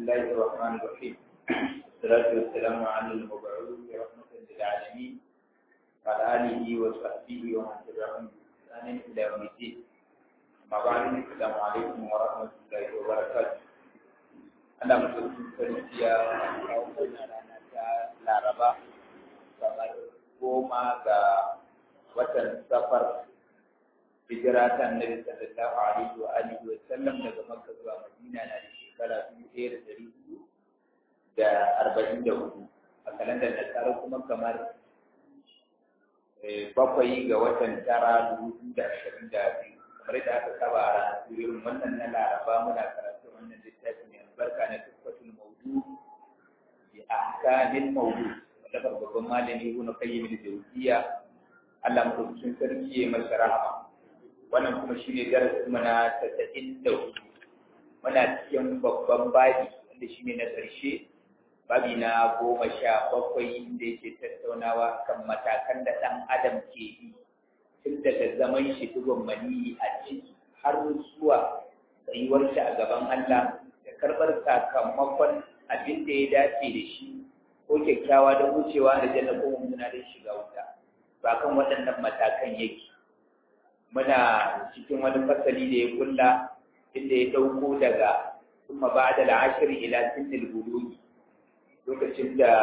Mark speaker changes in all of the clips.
Speaker 1: الله الرحمن الرحيم والصلاة والسلام على المبعوث رحمة للعالمين وعلى آله وصحبه ومن تبعهم بإحسان إلى يوم الدين أما بعد السلام عليكم ورحمة الله وبركاته أنا مسلم فرنسيا أو Laraba kamar goma ga watan safar hijira ta annabi sallallahu alaihi wa alihi wa sallam daga makka zuwa madina na da shekara dubu ɗaya da ɗari hudu da arba'in da hudu a kalandar nasara kuma kamar bakwai ga watan tara dubu biyu da ashirin da biyu kamar da aka saba a ranar irin wannan na laraba muna karatu wannan littafi mai albarka na tuffatul maudu bi ahkamil maudu wanda babban malami ibn qayyim al-jawziyya Allah mutum sarki ya masa rahama wannan kuma shi ne darasin mana tasa'in da hudu muna cikin babban babi wanda shi ne na ƙarshe babi na goma sha bakwai inda yake tattaunawa kan matakan da ɗan adam ke yi tun daga zaman shi dugon maniyi a ciki har zuwa tsayuwar shi a gaban Allah da karɓar sakamakon abin da ya dace da shi ko kyakkyawa don wucewa da janna ko mummuna don shiga wuta ba kan waɗannan matakan yake muna cikin wani fasali da ya kulla inda ya dauko daga kuma ba da la'ashiri ila sinil bulugi lokacin da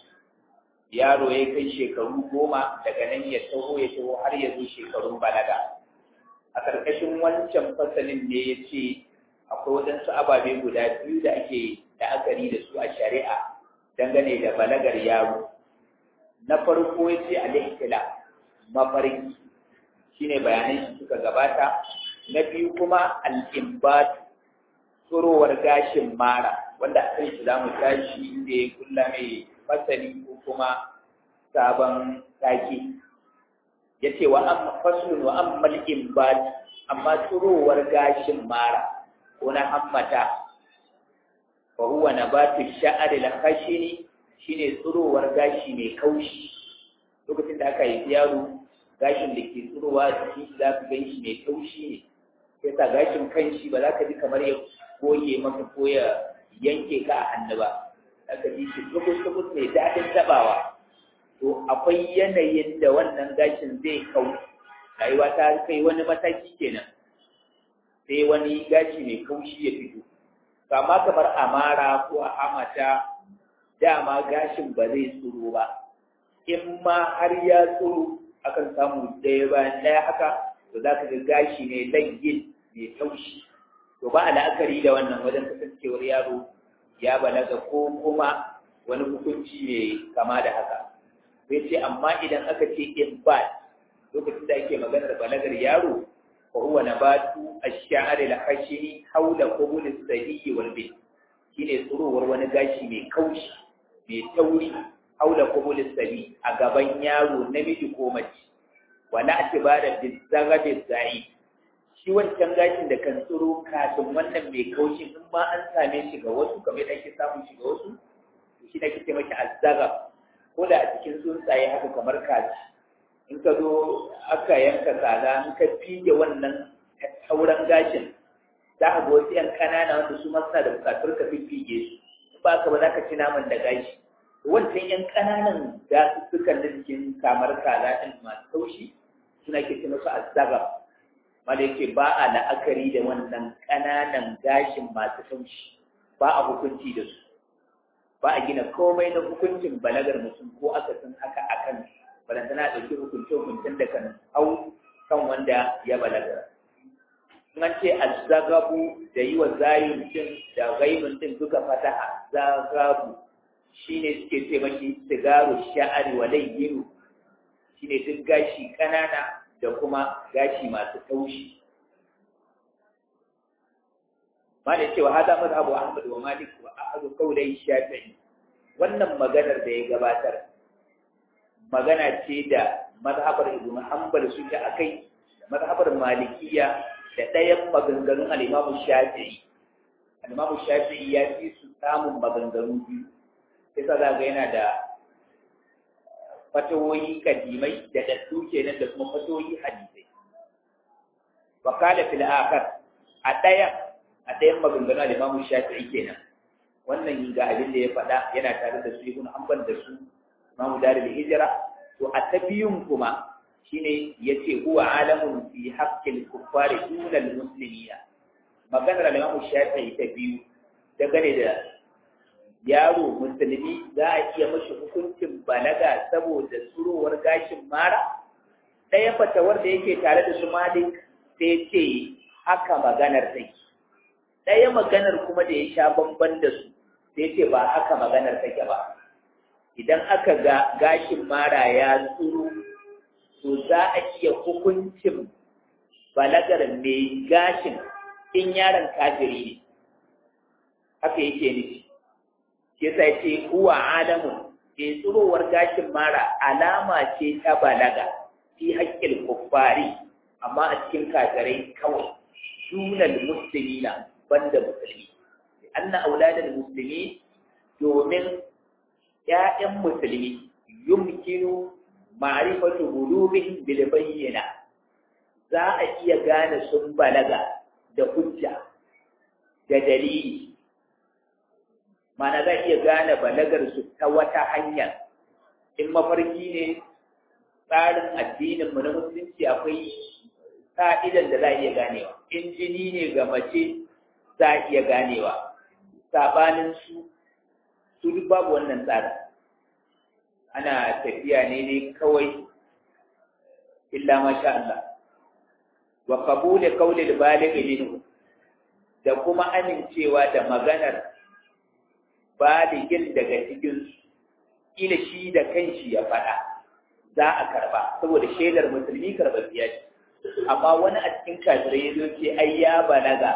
Speaker 1: yaro ya kai shekaru goma daga nan ya taho ya taho har ya zo shekarun balaga a ƙarƙashin wancan fasalin ne ya ce akwai waɗansu ababe guda biyu da ake la'akari da su a shari'a dangane da balagar yaro na farko ya ce al mafarki shine bayanan shi suka gabata na biyu kuma al-imbat tsurowar gashin mara wanda a kan shi za mu tashi inda ya kulla mai fasali ko kuma sabon take ya ce wa an faslun wa an mal'imbat amma tsurowar gashin mara ko na hammata wa huwa nabatu sha'ar al-khashini shine tsurowar gashi mai kaushi lokacin da aka yi yaro gashin da ke tsirowa jiki za ka gan shi mai taushi ne sai sa gashin kan shi ba za ka ji kamar ya goge maka ko ya yanke ka a hannu ba za ka ji shi tukus-tukus mai daɗin taɓawa to akwai yanayin da wannan gashin zai kau rayuwa ta kai wani mataki kenan sai wani gashi mai kaushi ya fito kama kamar amara ko a hamata dama gashin ba zai tsiro ba in ma har ya tsiro akan samu ɗaya bayan ɗaya haka to za ka ga gashi ne langin mai taushi to ba a la'akari da wannan wajen kasancewar yaro ya balaga ko kuma wani hukunci mai kama da haka sai ce amma idan aka ce in ba lokacin da ake maganar balagar yaro fa huwa nabatu ash-sha'r al-khashini hawla qubul as-sabiy wal bint shine tsurowar wani gashi mai kaushi mai tauri haula kubul sabi a gaban yaro namiji ko mace wala atibara bi zagabi zai shi wancan gashin da kan tsiro kafin wannan mai kaushi in ma an same shi ga wasu kamar da ake samun shi ga wasu shi da kike maki azzagab ko da a cikin tsuntsaye haka kamar kaji in ka zo aka yanka kaza in ka fige wannan tauran gashin za ka ga wasu yan kanana wanda su ma suna da bukatar ka fige su ba ka ba za ka ci naman da gashi wancan ‘yan ƙananan gasussukan da jikin kamar kaza ɗin masu taushi suna ke ce masu azzagab wanda yake ba a la'akari da wannan ƙananan gashin masu taushi ba a hukunci da su ba a gina komai na hukuncin balagar mutum ko aka san haka akan balantana ɗauki hukunce hukuncin da kan hau kan wanda ya balaga an ce azzagabu da yi wa zayin din da gaibin din duka fataha zagabu shi ne suke ce maki sigaru sha'ari wa layyinu shi ne duk gashi ƙanana da kuma gashi masu taushi ma da cewa hada mazhabu ahmad wa malik wa ahadu qawlai shafi'i wannan maganar da ya gabatar magana ce da mazhabar ibnu hanbal suke akai da mazhabar malikiya da ɗayan maganganun al-imamu shafi'i al-imamu shafi'i ya fi su samun maganganu biyu sai sa za ga yana da fatawoyi kadimai da daddu kenan da kuma fatawoyi hadisai wa qala fil akhar a ɗayan a ɗayan maganganu da Imam Shafi'i kenan wannan ga abin da ya faɗa yana tare da su ibn hanbal da su imamu darul hijra to a ta biyun kuma shine yace huwa alamun fi haqqil kuffari dunal muslimina maganar Imam Shafi'i ta biyu dangane da yaro musulmi za a iya mashi hukuncin balaga saboda surowar gashin mara ɗaya fatawar da yake tare da su Malik sai ce haka maganar take ɗaya maganar kuma da ya sha bamban da su sai ce ba haka maganar take ba idan aka ga gashin mara ya tsuro to za a iya hukuncin balagar mai gashin in yaron kafiri ne haka yake nufi shi sai ce huwa alamun ke tsurowar gashin mara alama ce ta balaga fi haƙƙin kuffari amma a cikin kafirai kawai dunal muslimina banda musulmi anna auladal muslimi domin ‘ya'yan musulmi yumkinu ma'rifatu bulubihim bil bayyana za a iya gane sun balaga da hujja da dalili mana za a iya gane balagar su ta wata hanya in mafarki ne tsarin addinin mu na musulunci akwai ka'idan da za a iya ganewa in jini ne ga mace za a iya ganewa sabanin su su duk babu wannan tsarin ana tafiya ne ne kawai illa masha Allah wa qabul qawli al-baligh minhu da kuma amincewa da maganar baligin daga cikin ila shi da kanshi ya faɗa za a karba saboda shaidar musulmi karɓaɓɓiya ce amma wani a cikin kafirai ya zo ce ai ya balaga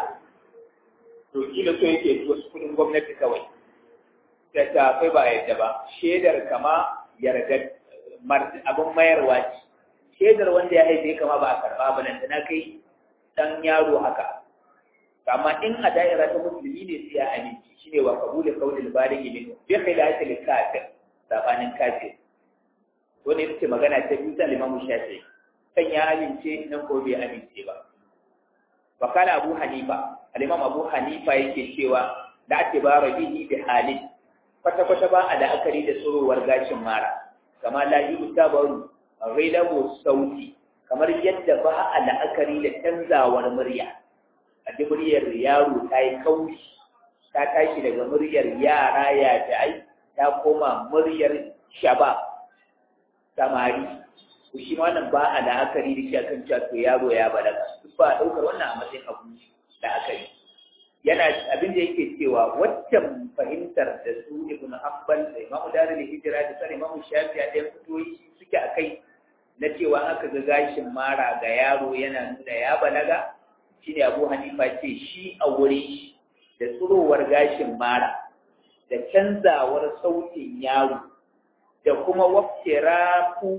Speaker 1: to kila so yake wasu kuɗin gwamnati kawai da tafai ba yadda ba shaidar kama yarda abin mayarwa ce shaidar wanda ya haife kama ba a karba ba nan na kai dan yaro haka amma in a da'ira ta musulmi ne sai ya aminci shine wa qabulul qawlil balighi min bi khilafil kafir sabanin kafir to ne ce magana ta biyu ta Imam Shafi'i kan ya amince nan ko bai amince ba wa kana Abu Hanifa al-Imam Abu Hanifa yake cewa da ake ba bihi bi halin kwata-kwata ba a la'akari da tsorowar gashin mara kama la yi tabaru rilabo sauti kamar yadda ba a la'akari da canzawar murya a ji muryar yaro ta yi kaushi ta tashi daga muryar yara ya ai ta koma muryar shaba samari ku shi wannan ba a la'akari da shi akan cewa to yaro ya balaga duk ba a ɗaukar wannan a matsayin abu la'akari yana abin da yake cewa waccan fahimtar da su ibn hanbal da imamu darul hijira da sai imamu shafi'i da fitoyi suke akai na cewa aka ga gashin mara ga yaro yana nuna ya balaga shine abu hanifa ce shi a wuri da tsurowar gashin mara da canzawar sautin yaro da kuma waftirafu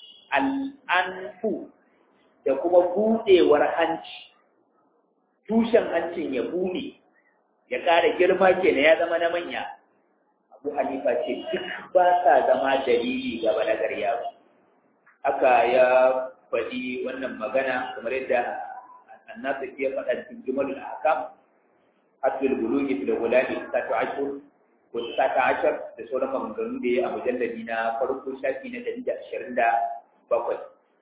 Speaker 1: al'anfu da kuma budewar hanci tushen hancin ya buɗe ya ƙara girma kenan ya zama na manya abu hanifa ce duk ba sa zama dalili ga balagar yaro haka ya faɗi wannan magana kamar yadda annasu ya faɗa cikin jumalul ahkam hatul bulugi fil gulami satu ashur ko sata ashar da sauran maganganu da ya a mujalladi na farko shafi na ɗari da ashirin da bakwai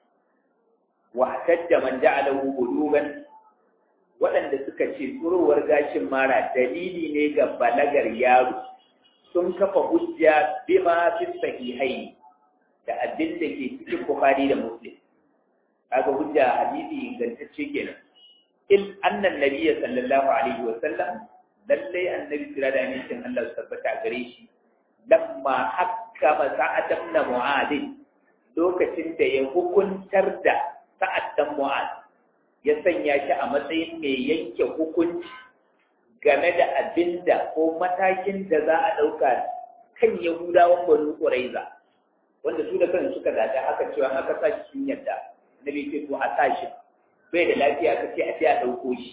Speaker 1: wa hatajja man ja'alahu bulugan waɗanda suka ce tsurowar gashin mara dalili ne ga balagar yaro sun kafa hujja bima fi sahihai da abin da ke cikin Bukhari da Muslim kaga hujja hadisi ingantacce kenan in annan nabiyyi sallallahu alaihi wa sallam lalle annabi kira da amincin Allah su tabbata gare shi lamma hakkama sa'ad ibn mu'adh lokacin da ya hukuntar da sa'ad dan mu'adh ya sanya shi a matsayin mai yanke hukunci game da abin da ko matakin da za a ɗauka kan Yahudawan Banu Quraiza wanda su da kansu suka gada haka cewa aka sa shi sun yadda na bai ce to a sa shi bai da lafiya ka ce a ce a ɗauko shi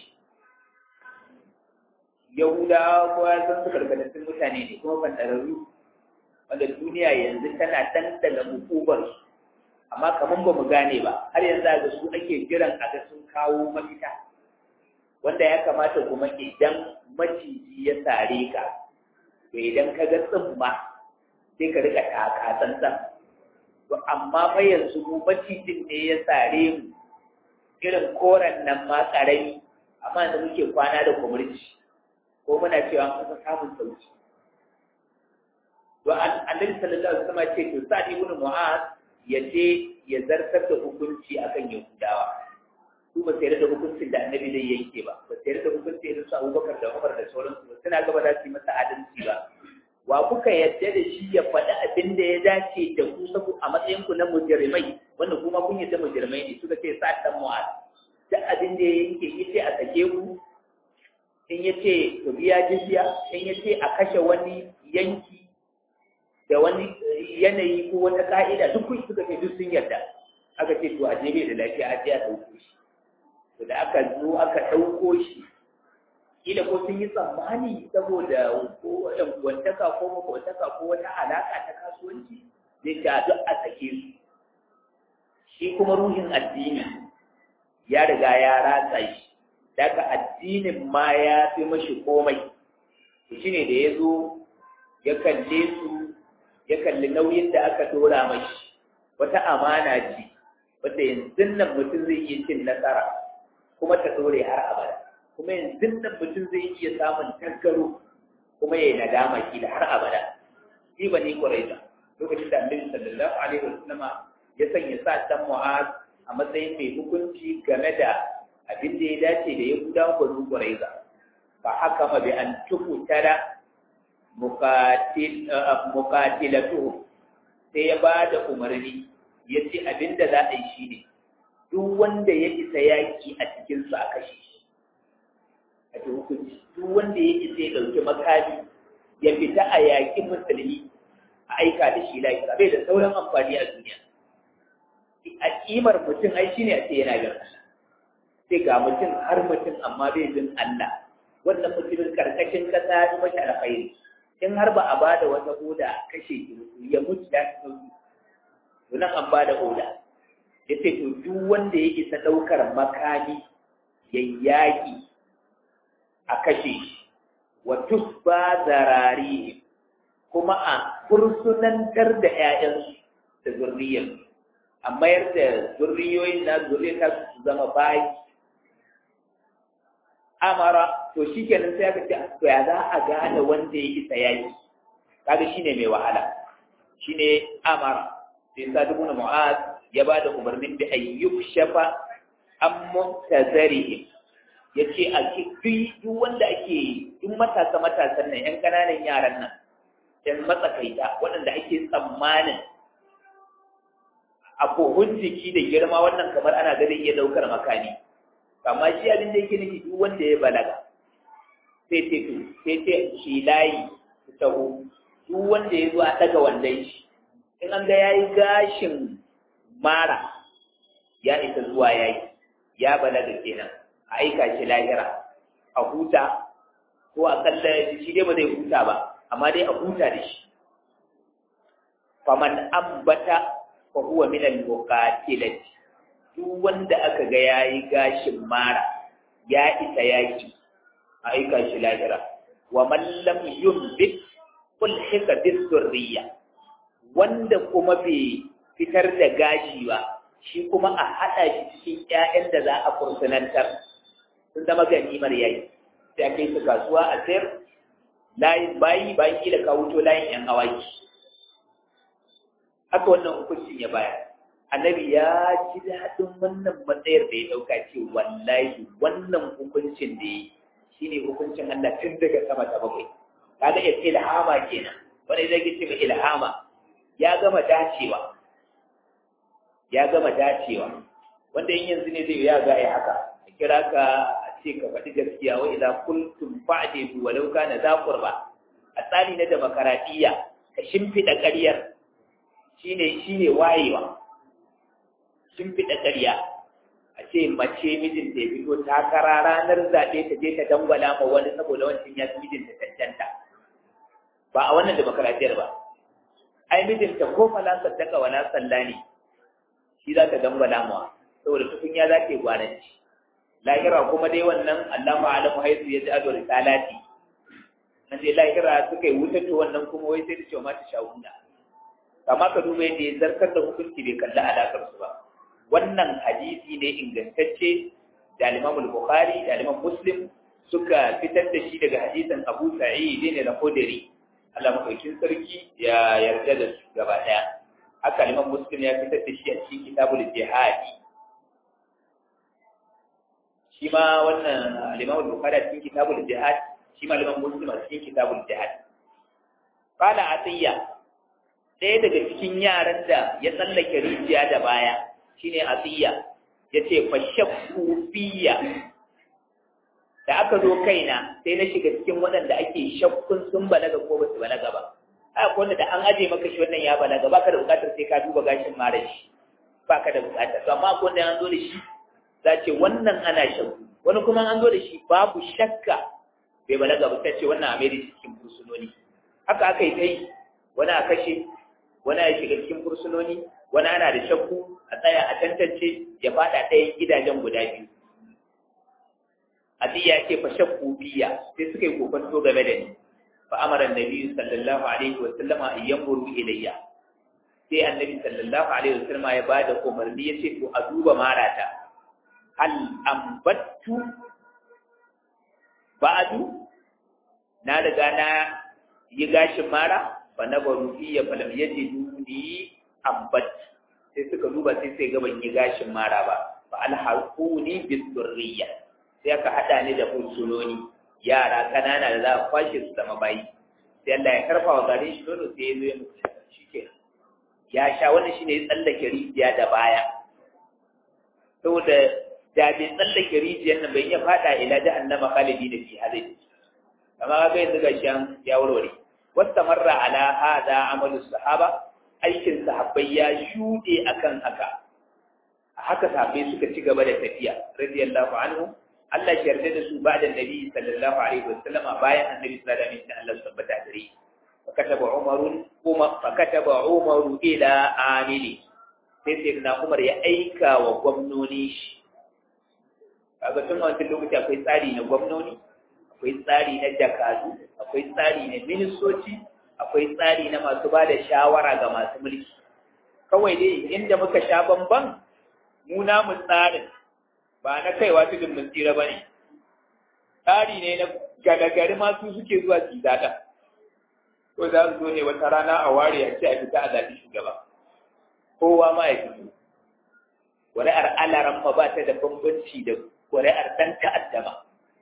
Speaker 1: Yahudawa kowa san su karkatattun mutane ne kuma fantararru wanda duniya yanzu tana ɗanɗana hukubarsu amma kamar ba mu gane ba har yanzu ga su ake jiran a ga sun kawo mafita wanda ya kamata kuma idan maciji ya sare ka to idan ka ga tsumma sai ka rika taka tsantsan to amma fa yanzu mu macijin ne ya sare mu irin koren nan ma karami amma da muke kwana da kumurci ko muna cewa an kusa samun sauki to annabi sallallahu alaihi wasallam ce to sa'd ibn mu'az ya je ya zartar da hukunci akan yahudawa su ba sai da hukuncin da annabi zai yanke ba ba sai da hukunci irin su abubakar da umar da sauransu ba suna gaba za su yi masa adalci ba wa kuka yadda da shi ya faɗi abin da ya dace da ku sabu a matsayin ku na mujrimai wanda kuma kun yadda mujrimai ne suka ce sa dan mu'az duk abin da ya yanke yace a sake ku in yace ku biya jizya in yace a kashe wani yanki da wani yanayi ko wata ka'ida duk kun suka ce duk sun yarda aka ce to a je bai da lafiya a je a ɗauko shi to da aka zo aka ɗauko shi kila ko sun yi tsammani saboda ko wantaka ko makwantaka ko wata alaƙa ta kasuwanci zai ta duk a sake su shi kuma ruhin addini ya riga ya ratsa shi daga addinin ma ya fi mashi komai to shine da ya zo ya kalle su ya kalli nauyin da aka dora mashi wata amana ce wanda yanzu nan mutum zai iya cin nasara kuma ta dore har abada kuma yanzu nan mutum zai iya samun tankaro kuma ya yi nadama ki da har abada shi ba ni ƙwararra lokacin da annabi sallallahu alaihi wasallama ya sanya sa dan mu'az a matsayin mai hukunci game da abin da ya dace da ya guda banu ƙwararra fa haka ma bi an tukutara mukatilatuhu sai ya ba da umarni ya ce abin da za a yi shi ne duk wanda ya isa yaƙi a cikinsu a kashe shi a ce hukunci duk wanda ya isa ya ɗauki makami ya fita a yaƙi musulmi a aika da shi lafiya bai da sauran amfani a duniya a ƙimar mutum ai shine a ce yana bin Allah sai ga mutum har mutum amma bai bin Allah wannan mutumin karkashin kasa ya mashi alkhairi in har ba a bada wata oda kashe ki ya mutu ya fi sauki to nan an bada oda ya ce to duk wanda ya isa ɗaukar makami ya yaƙi a kashe shi wa tusba zarari kuma a fursunantar da ‘ya'yansu da zurriyarsu a mayar da zurriyoyin na zurriyar su zama bayi amara to shi kenan sai aka ce to ya za a gane wanda ya isa yaki kaga shine mai wahala shine amara sai sa dubu na mu'az ya ba da umarnin da ayyuk shafa an muntazarihim ya ce a duk wanda ake duk matasa matasan nan yan ƙananan yaran nan yan matsakaita waɗanda ake tsammanin a kohun jiki da girma wannan kamar ana ganin iya ɗaukar makami amma shi abin da yake nufi duk wanda ya balaga sai ce to sai ce shi layi su taho duk wanda ya zo a daga wandon shi in an ga yayi gashin mara ya isa zuwa yayi ya balaga kenan a aika shi lahira a huta ko a kalla shi dai ba zai huta ba amma dai a huta da shi faman ambata fa huwa min al-muqatilati duk wanda aka ga ya yi gashin mara ya isa yaki a aika shi lahira wa mallam yumbit ulhika bis zurriya wanda kuma bai fitar da gashi ba shi kuma a haɗa shi cikin ƴaƴan da za a fursunantar sun zama ganimar yayi sai a kai su kasuwa a sayar layin bayi bayan kila ka wuto layin ƴan awaki haka wannan hukuncin ya bayar annabi ya ji daɗin wannan matsayar da ya ɗauka ce wallahi wannan hukuncin da ya shi ne hukuncin Allah tun daga sama ta bakwai kaga ya ce ilhama kenan wani zai ce ga ilhama ya gama dacewa ya gama dacewa wanda in yanzu ne zai ya ga ai haka a kira ka a ce ka faɗi gaskiya wa idza kuntum fa'dilu walau kana za qurba a tsari na demokaradiyya ka shimfiɗa ƙaryar shine shine wayewa sun fiɗa ƙarya a ce mace mijin da ya fito takara ranar zaɓe ta je ta dangwala ma wani saboda wancan ya fi mijinta cancanta ba a wannan demokaratiyar ba ai mijinta ko fala saddaka wala salla ne shi za ta dangwala ma saboda tukunya za ta yi gwananci lahira kuma dai wannan Allah ma'alamu haisu ya ji ado risalati an je lahira suka yi wuta to wannan kuma wai sai da cewa mata shawunda amma ka duba yadda ya zarkar da hukunci bai kalli alakar su ba wannan hadisi ne ingantacce da Imam Bukhari da Imam Muslim suka fitar da shi daga hadisin Abu Sa'id ne da Khudri Allah madaukin sarki ya yarda da su gaba daya haka Imam Muslim ya fitar da shi a cikin Kitabul Jihad shi ma wannan Imam Bukhari a cikin Kitabul Jihad shi ma Imam Muslim a cikin Kitabul Jihad qala Atiyya ɗaya daga cikin yaran da ya tsallake rijiya da baya shine Atiyya yace fashakku fiya da aka zo kaina sai na shiga cikin waɗanda ake shakkun sun balaga ko ba su balaga ba haka wanda da an aje maka shi wannan ya balaga baka da bukatar sai ka duba gashin mara shi baka da bukata to amma ko wanda an zo da shi za ce wannan ana shakku wani kuma an zo da shi babu shakka bai balaga ba sai ce wannan a mai cikin fursunoni haka aka yi ta yi wani a kashe wani a shiga cikin fursunoni wani ana da shakku a tsaya a tantance ya fada ɗayan gidajen guda biyu Adiya ce fa shakku biya sai suka yi kokonto game da ni fa amara annabi sallallahu alaihi wa sallama an yanzuru ilayya sai annabi sallallahu alaihi wa sallama ya bada umarni yace to a duba marata hal ambattu ba'du na riga na yi gashin mara fa nabaru fiya falam yajiduni ambat sai suka duba sai sai ga ban yi gashin mara ba fa alhaquni bisurriya sai aka hada ni da fursunoni yara kanana da za a kwashe su zama bayi sai Allah ya karfa wa garin shi nono sai ya zo ya mutu shi ke ya sha wannan shine ya tsallake rijiya da baya saboda da bai tsallake rijiyar nan bai iya fada ila jahannama khalidi da fi hadai amma ga yanzu gashi an ya warware wastamarra ala hada amalu sahaba aikin sahabbai ya shuɗe akan haka haka sahabbai suka ci gaba da tafiya radiyallahu anhu Allah ya yarda da su ba da Nabi sallallahu alaihi wasallam bayan Annabi sallallahu alaihi wasallam Allah tabbata gare fakataba Umar kuma fakataba Umar ila amili sai sai na Umar ya aika wa gwamnoni shi kaga tun wancan lokaci akwai tsari na gwamnoni akwai tsari na jakadu akwai tsari na ministoci akwai tsari na masu ba da shawara ga masu mulki kawai dai inda muka sha bamban mu namu tsarin ba na kaiwa tudun mun tsira ba ne tsari ne na gagagari masu suke zuwa su zaɗa ko za su zo ne wata rana a ware a ce a fita a zaɓi shugaba kowa ma ya fito ƙuri'ar alaran ma ba ta da bambanci da ƙuri'ar ɗan ta'addama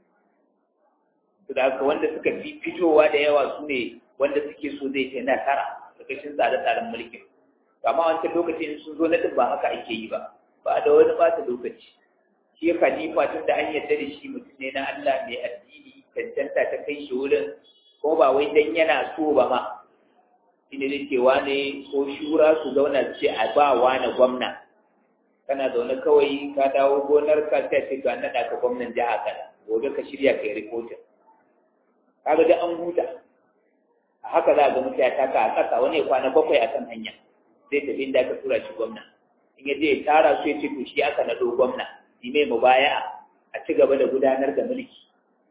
Speaker 1: da haka wanda suka fi fitowa da yawa su ne wanda suke so zai ce nasara da kashin tsare-tsaren mulkin amma wancan lokacin sun zo na din ba haka ake yi ba ba da wani ɓata lokaci shi khalifa tun da an yarda da shi mutum ne na Allah mai addini cancanta ta kai shi wurin ko ba wai dan yana so ba ma shi ne zai ce wane ko shura su zauna su ce a ba wane gwamna kana zaune kawai ka dawo gonar ka sai ce ga naɗa ka gwamnan jiha kana gobe ka shirya kai rikotin kaga da an huta a haka za a ga mutane taka a ƙasa wani ya kwana bakwai a kan hanya zai tafi inda aka tura shi gwamna in ya je ya tara su ya ce to shi aka naɗo gwamna yi mai mubaya a ci gaba da gudanar da mulki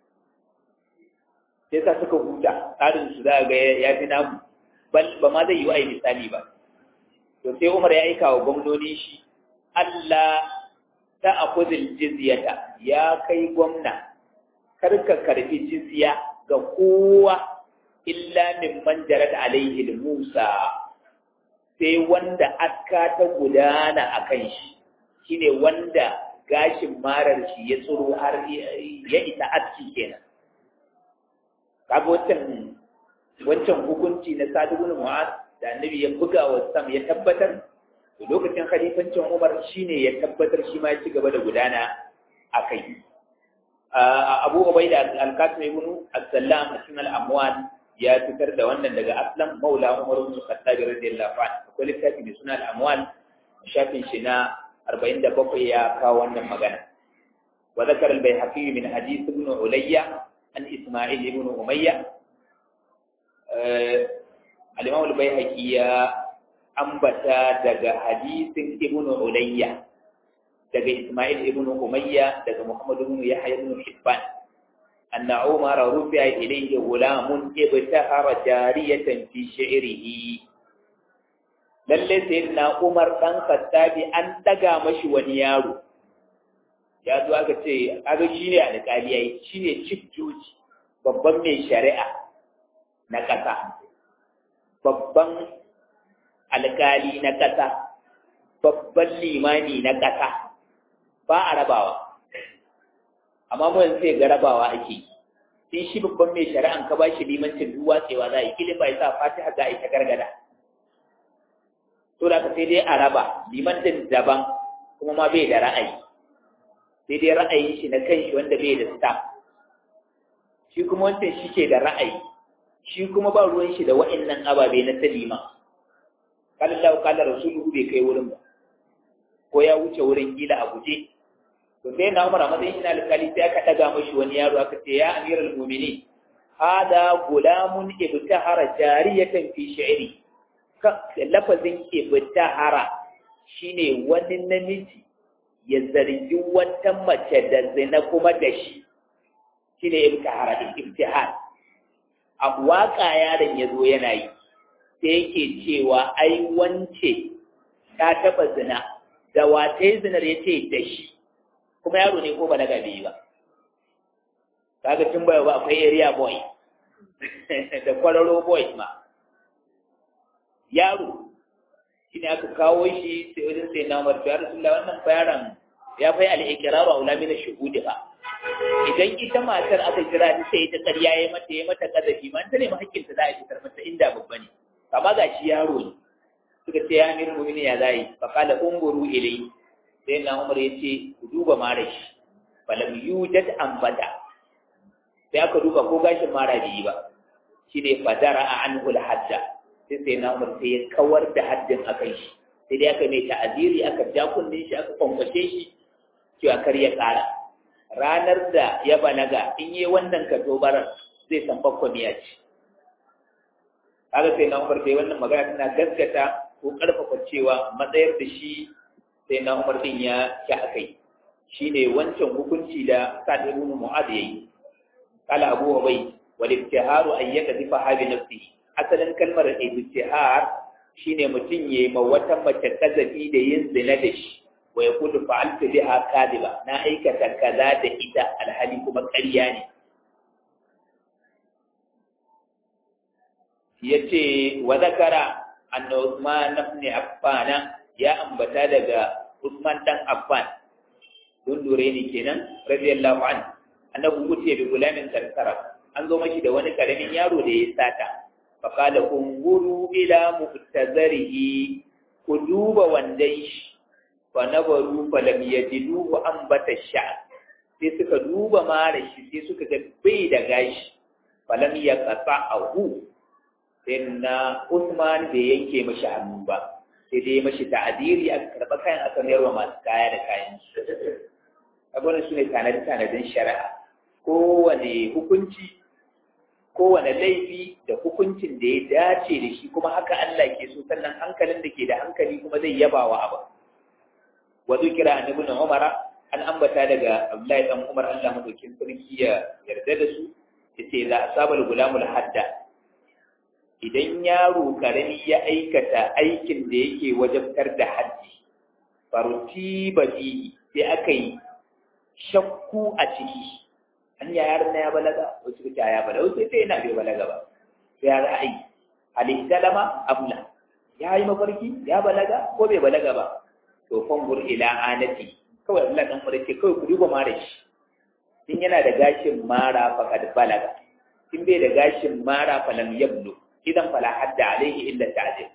Speaker 1: sai sa suka huta tsarin su za ga ya fi namu ba ma zai yi wa misali ba to sai umar ya aika wa gwamnoni shi Allah ta akuzil jizyata ya kai gwamna kar ka karbi jizya ga kowa illa min man jarat alaihi Musa sai wanda aka ta gudana akan shi shine wanda gashin marar shi ya tsoro har ya isa aski kenan kaga wancan wancan hukunci na Sa'd ibn Mu'adh da annabi ya buga wa sam ya tabbatar to lokacin khalifancin Umar shine ya tabbatar shi ma ya ci gaba da gudana akai Abu Ubaida al-Qasim ibn As-Sallam a cikin al-Amwal ya fitar da wannan daga Aslam Maula Umar ibn Khattab radiyallahu anhu akwai littafi mai suna al-Amwal shafin shi na 47 ya kawo wannan magana wa zakar al-Baihaqi min hadith ibn Ulayya an Isma'il ibn Umayya al-Imam al-Baihaqi ya ambata daga hadisin ibn Ulayya daga Isma'il ibn Umayya daga Muhammad ibn Yahya ibn Hibban anna umar rufi'a ilayhi gulamun ibtahara jariyatan fi shi'rihi lalle sayyidina umar dan khattabi an daga mashi wani yaro ya zo aka ce aka shi ne alƙali yayi shi ne chief judge babban mai shari'a na ƙasa babban alƙali na ƙasa babban limani na ƙasa ba a rabawa amma mun sai ga rabawa ake in shi babban mai shari'an ka bashi limancin duk watsewa za a yi kilin bai sa fatiha za a yi ta gargada to da ka sai dai a raba limancin daban kuma ma bai da ra'ayi sai dai ra'ayin shi na kanshi wanda bai da staff shi kuma wancan shi ke da ra'ayi shi kuma ba ruwan shi da wa'annan ababe na salima kala Allah kala rasuluhu bai kai wurin ba ko ya wuce wurin gila a guje to sai na Umar a matsayin shi na alƙali sai aka daga mashi wani yaro aka ce ya amiral mu'minin hada gulamun ibtahara jariyatan fi shi'ri lafazin ibtahara shine wani namiji ya zargi wata mace da zina kuma da shi shine ibtihar ibtihar a waka yaron ya zo yana yi sai yake cewa ai wance ta taba zina da wata zinar ya ce da shi kuma yaro ne ko balaga bai yi ba kaga tun baya ba akwai area boy da kwararo boy ma yaro shine aka kawo shi sai wajen sai na umar ya rasulullah wannan bayaran ya fai al-iqraru aula min ash-shuhud ba idan ita matar aka kira ta sai ta ƙarya yayi mata yayi mata kazafi man ta ne hakkin ta za a fitar mata inda babba ne kama ga shi yaro ne suka ce ya amir mu'minin ya zai fa qala umburu ilai sai na umar yace ku duba mara shi falam yujad ambata sai aka duba ko gashin mara bai yi ba shine fadara anhu al-hajja sai sai na umar sai ya kawar da haddin akan shi sai dai aka mai ta'aziri aka ja kunnen shi aka kwankwace shi cewa kar ya ƙara ranar da ya balaga in yi wannan katobarar zai san bakwamiya ce kaga sai na umar sai wannan magana tana gaskata ko ƙarfafa cewa matsayar da shi sai na umar din ya ki akai shine wancan hukunci da sa'ad ibn mu'adh yayi kala abu ubay wal ibtiharu an yakdifa habi nafsihi asalin kalmar ibtihar shine mutum yayi ma wata mace kazafi da yin zina da shi wa yaqulu fa'altu biha kadiba na aikata kaza da ita alhali kuma ƙarya ne yace wa zakara anna Uthman ibn Affan ya ambata daga Uthman dan Affan don dore ne kenan radiyallahu anhu annabi wuce bi gulamin karkara an zo mashi da wani karamin yaro da ya sata faqala unguru ila mu'tazarihi ku duba wandan shi fa nabaru fa lam yajiduhu ambata sha'r sai suka duba mara shi sai suka ga bai da gashi fa lam yaqta'ahu sai na Usman bai yanke mashi hannu ba sai dai mashi ta'adiri aka karba kayan aka mayarwa masu kaya da kayan su abubuwan su ne tanadi-tanadin shari'a kowane hukunci kowane laifi da hukuncin da ya dace da shi kuma haka Allah ke so sannan hankalin da ke da hankali kuma zai yaba wa abu wa zikira an ibn umar an ambata daga Abdullahi dan Umar Allah madaukin sarki ya yarda da su yace za asabal gulamul hadda idan yaro karami ya aikata aikin da yake wajabtar da haddi faruti badi sai aka yi shakku a ciki an ya yaron na ya balaga wasu kuta ya balaga wasu sai yana bai balaga ba ya za a yi alihtalama abla ya yi mafarki ya balaga ko bai balaga ba to fangur ila anati kawai Allah dan mura ce kawai ku duba mara shi in yana da gashin mara faqad balaga in bai da gashin mara falam yablu idan fala hadda alaihi illa ta'dil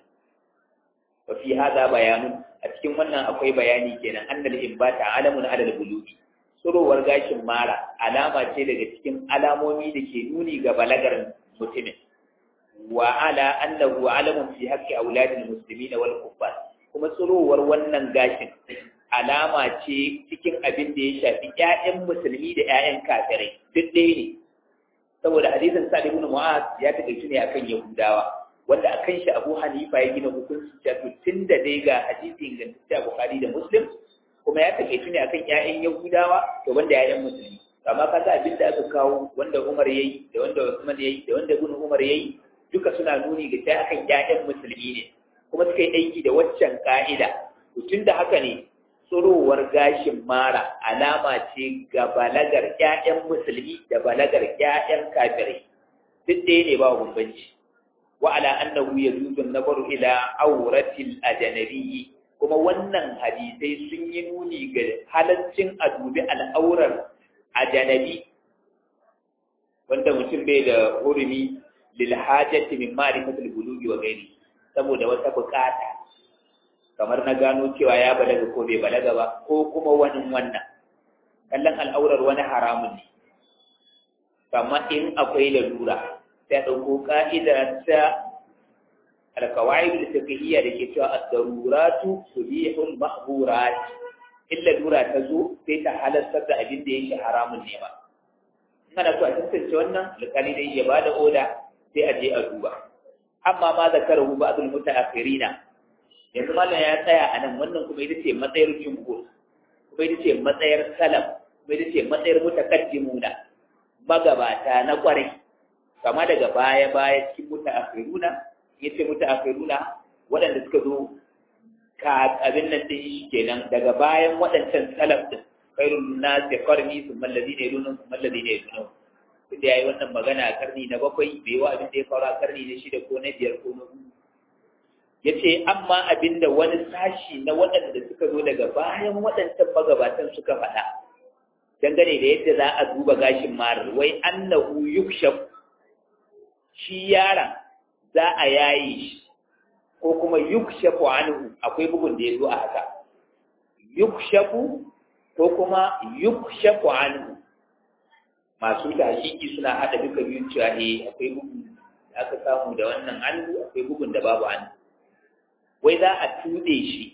Speaker 1: wa fi hadha bayanun a cikin wannan akwai bayani kenan annal imbata alamun alal bulugi surowar gashin mara alama ce daga cikin alamomi da ke nuni ga balagar mutumin wa ala annahu alamun fi haqqi auladil muslimin wal kuffar kuma surowar wannan gashin alama ce cikin abin da ya shafi ƴaƴan musulmi da ƴaƴan kafirai duk ɗaya ne saboda hadisin sa'id ibn mu'az ya takaitu ne akan yahudawa wanda akan shi abu hanifa ya gina hukunci cewa tunda dai ga hadisi ingantacce a bukhari da muslim kuma ya takaitu ne akan ƴaƴan Yahudawa to banda ƴaƴan musulmi amma ka ga abin da aka kawo wanda Umar yayi da wanda Usman yayi da wanda Ibn Umar yayi duka suna nuni ga sai akan ƴaƴan musulmi ne kuma suka yi aiki da waccan ka'ida tun da haka ne tsurowar gashin mara alama ce ga balagar ƴaƴan musulmi da balagar ƴaƴan kafirai duk ɗaya ne ba bambanci wa ala annahu yajuzu an-nazaru ila awratil ajnabiyyi kuma wannan hadisai sun yi nuni ga halaccin a dubi al'aurar ajanabi wanda mutum bai da hurumi lil hajati min ma'rifatil bulugi wa ghairi saboda wata bukata kamar na gano cewa ya balaga ko bai balaga ba ko kuma wani wannan kallon al'aurar wani haramun ne amma in akwai lalura sai ɗauko ka'ida ta alkawai da fiqhiyya da ke cewa ad-daruratu tubihul mahburat illa lura ta zo sai ta halartar da abin da yake haramun ne ba kana so a tantance wannan alƙali dai ya bada oda sai a je a duba amma ma zakarahu ba'dul mutaakhirina yanzu mallan ya tsaya a nan wannan kuma ita ce matsayar jumhur kuma ita ce matsayar salaf kuma ita ce matsayar mutaqaddimuna magabata na kwarai kama daga baya baya cikin mutaakhiruna yace mutaakhiruna waɗanda suka zo ka abin nan din shi kenan daga bayan waɗancan salaf din khairun nas qarni thumma alladhina yalunhum thumma alladhina yalunhum da yayi wannan magana a karni na bakwai bai wa abin da ya faru a karni na shida ko na biyar ko na huɗu yace amma abinda wani sashi na waɗanda suka zo daga bayan waɗancan magabatan suka faɗa dangane da yadda za a duba gashin marar wai annahu yukshaf shi yaron za a yaye shi ko kuma yukshafu anhu akwai bugun da ya zo a haka yukshafu ko kuma yukshafu anhu masu tahqiqi suna hada duka biyun cewa eh akwai bugun da aka samu da wannan anhu akwai bugun da babu anhu wai za a tude shi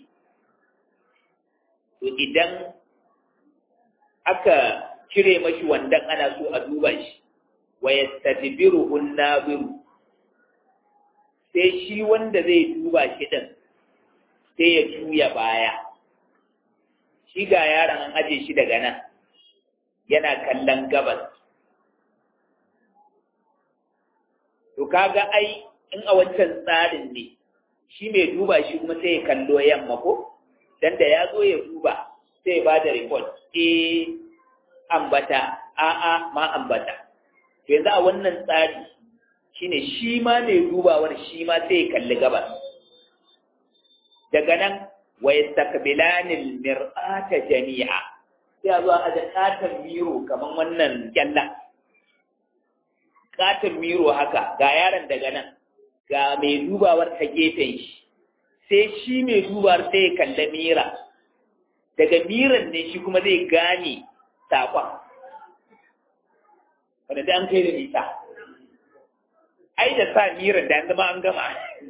Speaker 1: to idan aka cire mashi wandan ana so a duba shi wa yastadbiruhu an-nabiru sai shi wanda zai duba shi din sai ya juya baya shi ga yaron an aje shi daga nan yana kallon gabas to kaga ai in a wancan tsarin ne shi mai duba shi kuma sai ya kallo yamma ko dan da ya zo ya duba sai ya ba da report eh ambata a'a ma ambata to yanzu a wannan tsari shine shi ma mai dubawar shi ma sai ya kalli gabas daga nan wa yastaqbilanil mir'ata jami'a sai a zo a da katon miro kaman wannan kyalla katon miro haka ga yaron daga nan ga mai dubawar ta gefen shi sai shi mai dubawar sai ya kalli mira daga miran ne shi kuma zai gane saƙon wanda da an kai da nisa ai da sa miran da an zama an gama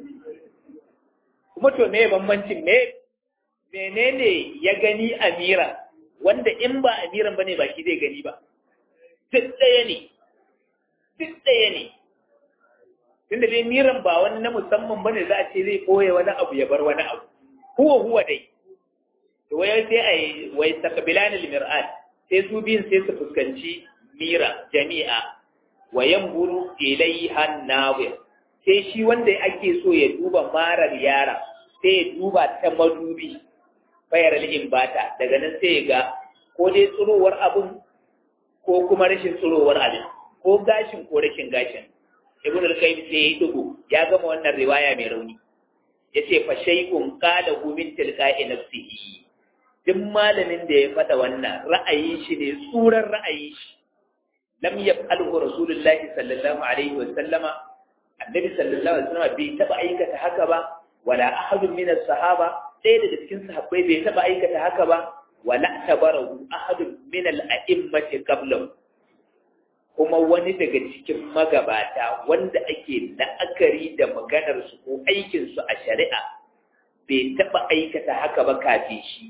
Speaker 1: kuma to me bambancin me menene ya gani a miran wanda in ba a miran bane ba shi zai gani ba duk ɗaya ne duk ɗaya ne tunda dai miran ba wani na musamman bane za a ce zai ɓoye wani abu ya bar wani abu huwa huwa dai to wai sai a yi wai takabilan al-mir'at sai su biyun sai su fuskanci mira jami'a wa yanzuru ilayha an-nawir sai shi wanda ake so ya duba marar yara sai ya duba ta madubi bayar al-imbata daga nan sai ya ga ko dai tsirowar abun ko kuma rashin tsirowar abin ko gashin ko rashin gashin ibn al-qayyim sai ya dugo ya gama wannan riwaya mai rauni yace fa shay'un qala hu min tilqa'i nafsihi duk malamin da ya fada wannan ra'ayin shi ne tsuran ra'ayin shi lam yaf'alhu rasulullahi sallallahu alaihi wa sallama annabi sallallahu alaihi wa sallama bai taba aikata haka ba wala ahadun min as-sahaba ɗaya daga cikin sahabbai bai taba aikata haka ba wala tabarahu ahadun min al-a'immati qablahu kuma wani daga cikin magabata wanda ake la'akari da maganarsu ko aikinsu a shari'a bai taɓa aikata haka ba kafin shi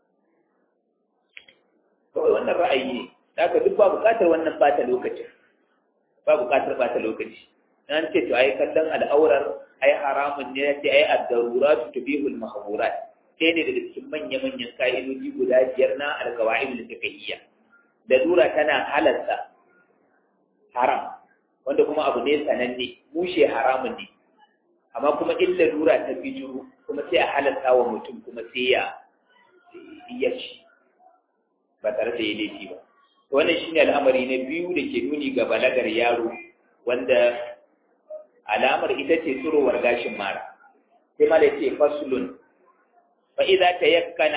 Speaker 1: kawai wannan ra'ayi ne haka duk ba buƙatar wannan bata lokacin ba buƙatar bata lokaci an ce to ai kallon al'aurar ai haramun ne ya ce ai ad-darurat tubihul mahzurat sai ne daga cikin manya-manyan ka'idoji guda biyar na al-qawaid al-fiqhiyya lalura tana halarta haram wanda kuma abu ne sananne mushe haramun ne amma kuma in lalura ta bijiro kuma sai a halarta wa mutum kuma sai ya ya ci ba tare da ya laifi ba wannan shine al'amari na biyu da ke nuni ga balagar yaro wanda alamar ita ce tsirowar gashin mara sai ma da ce faslun fa idza tayakkana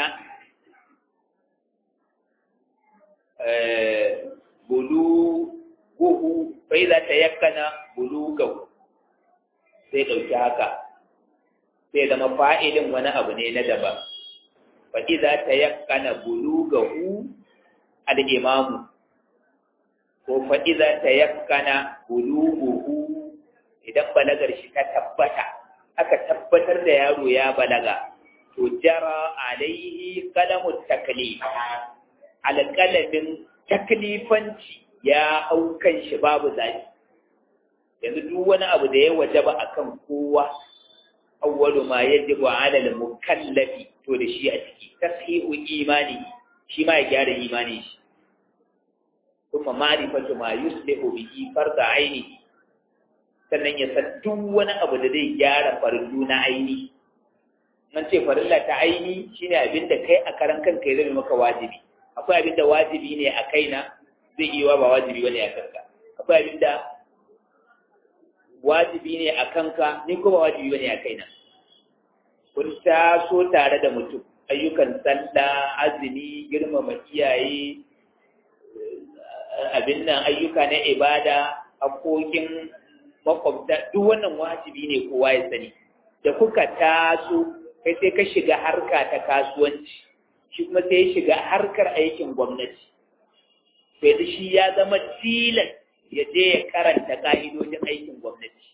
Speaker 1: buluguhu fa idza tayakkana bulugahu sai dauki haka sai zama fa'ilin wani abu ne na daban fa idza tayakkana bulugahu al-imamu ko fa idza tayakkana buluguhu idan balagar shi ta tabbata aka tabbatar da yaro ya balaga to jara alaihi qalamu taklif alƙalamin taklifanci ya hau kan shi babu zafi yanzu duk wani abu da ya wajaba akan kowa awwalu ma yajibu ala al-mukallafi to da shi a ciki tashihu imani shi ma ya gyara imani shi kuma ma'rifatu ma yuslihu bihi farda ainihi sannan ya san duk wani abu da zai gyara farillu na aini nan ce farilla ta aini shine abin da kai a karan kanka ya zama maka wajibi akwai abin da wajibi ne a kaina zai iya ba wajibi bane a kanka akwai abin da wajibi ne a kanka ni ko ba wajibi bane a kaina kun taso tare da mutum ayyukan sallah azumi girmama iyaye abin nan ayyuka na ibada hakokin makwabta duk wannan wajibi ne kowa ya sani da kuka taso kai sai ka shiga harka ta kasuwanci shi kuma sai ya shiga harkar aikin gwamnati sai da shi ya zama tilas ya je ya karanta ka'idojin aikin gwamnati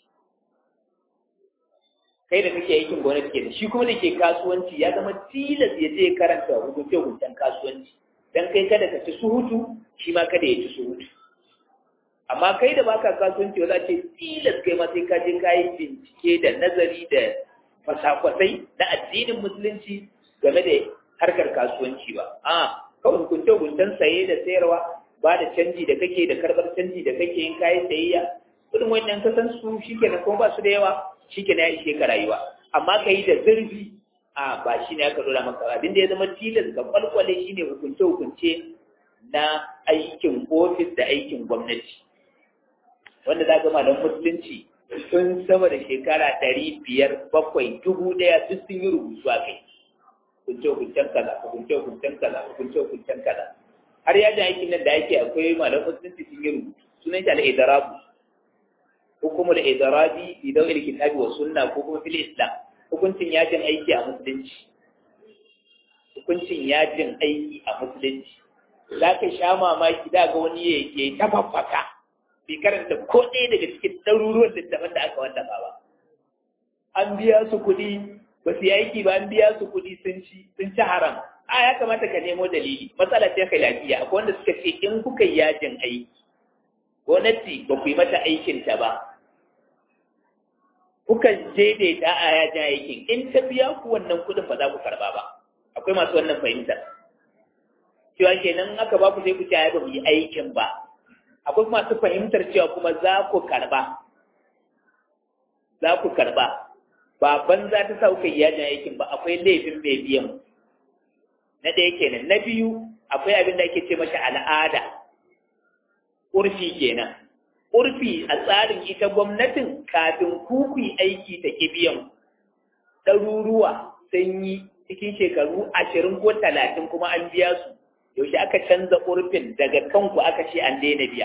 Speaker 1: kai da kake aikin gwamnati ke shi kuma da ke kasuwanci ya zama tilas ya je ya karanta hukunce-hukuncen kasuwanci dan kai kada ka ci suhutu shi ma kada ya ci suhutu amma kai da baka kasuwanci za ce tilas kai ma sai ka je ka yi bincike da nazari da fasakwasai na addinin musulunci game da harkar kasuwanci ba a kawai hukunce hukuncen saye da sayarwa ba da canji da kake da karbar canji da kake yin kayan sayayya kudin wannan ka san su shikenan kuma ba su da yawa shikenan ya ishe ka rayuwa amma ka yi da zurfi a ba shi ne aka dora maka abin da ya zama tilas ga kwalkwale shine hukunce hukunce na aikin ofis da aikin gwamnati wanda za gama don musulunci sun sama da shekara ɗari biyar bakwai dubu ɗaya duk sun yi rubutu a kai hukunce hukuncen kaza hukunce hukuncen kaza hukunce hukuncen kaza har yajin aikin nan da ake akwai malam musulunci sun yi rubutu sunan shi al-idarabu hukumul idarabi fi dawil kitabi wa sunna ko kuma fil islam hukuncin yajin aiki a musulunci hukuncin yajin aiki a musulunci za ka sha mamaki da ga wani ya yi tafaffaka bai karanta ko ɗaya daga cikin ɗaruruwan littafin da aka wallafa ba an biya su kuɗi ba su yi aiki ba an biya su kuɗi sun ci sun ci haram a ya kamata ka nemo dalili matsala ce khilafiya akwai wanda suka ce in kuka yi yajin aiki gwamnati ba ku yi mata aikin ta ba kuka daidaita a yajin aikin in ta biya ku wannan kuɗin ba za ku karba ba akwai masu wannan fahimtar cewa kenan aka ba ku sai ku ce ai ba mu yi aikin ba akwai masu fahimtar cewa kuma za ku karba za ku karba ba banza ta sa kuka yi yajin aikin ba akwai laifin mai biyan na ɗaya kenan na biyu akwai abin da ake ce masa al'ada urfi kenan urfi a tsarin ita gwamnatin kafin ku ku yi aiki ta ki biyan ɗaruruwa sun yi cikin shekaru ashirin ko talatin kuma an biya su yaushe aka canza urfin daga kanku aka ce an daina biya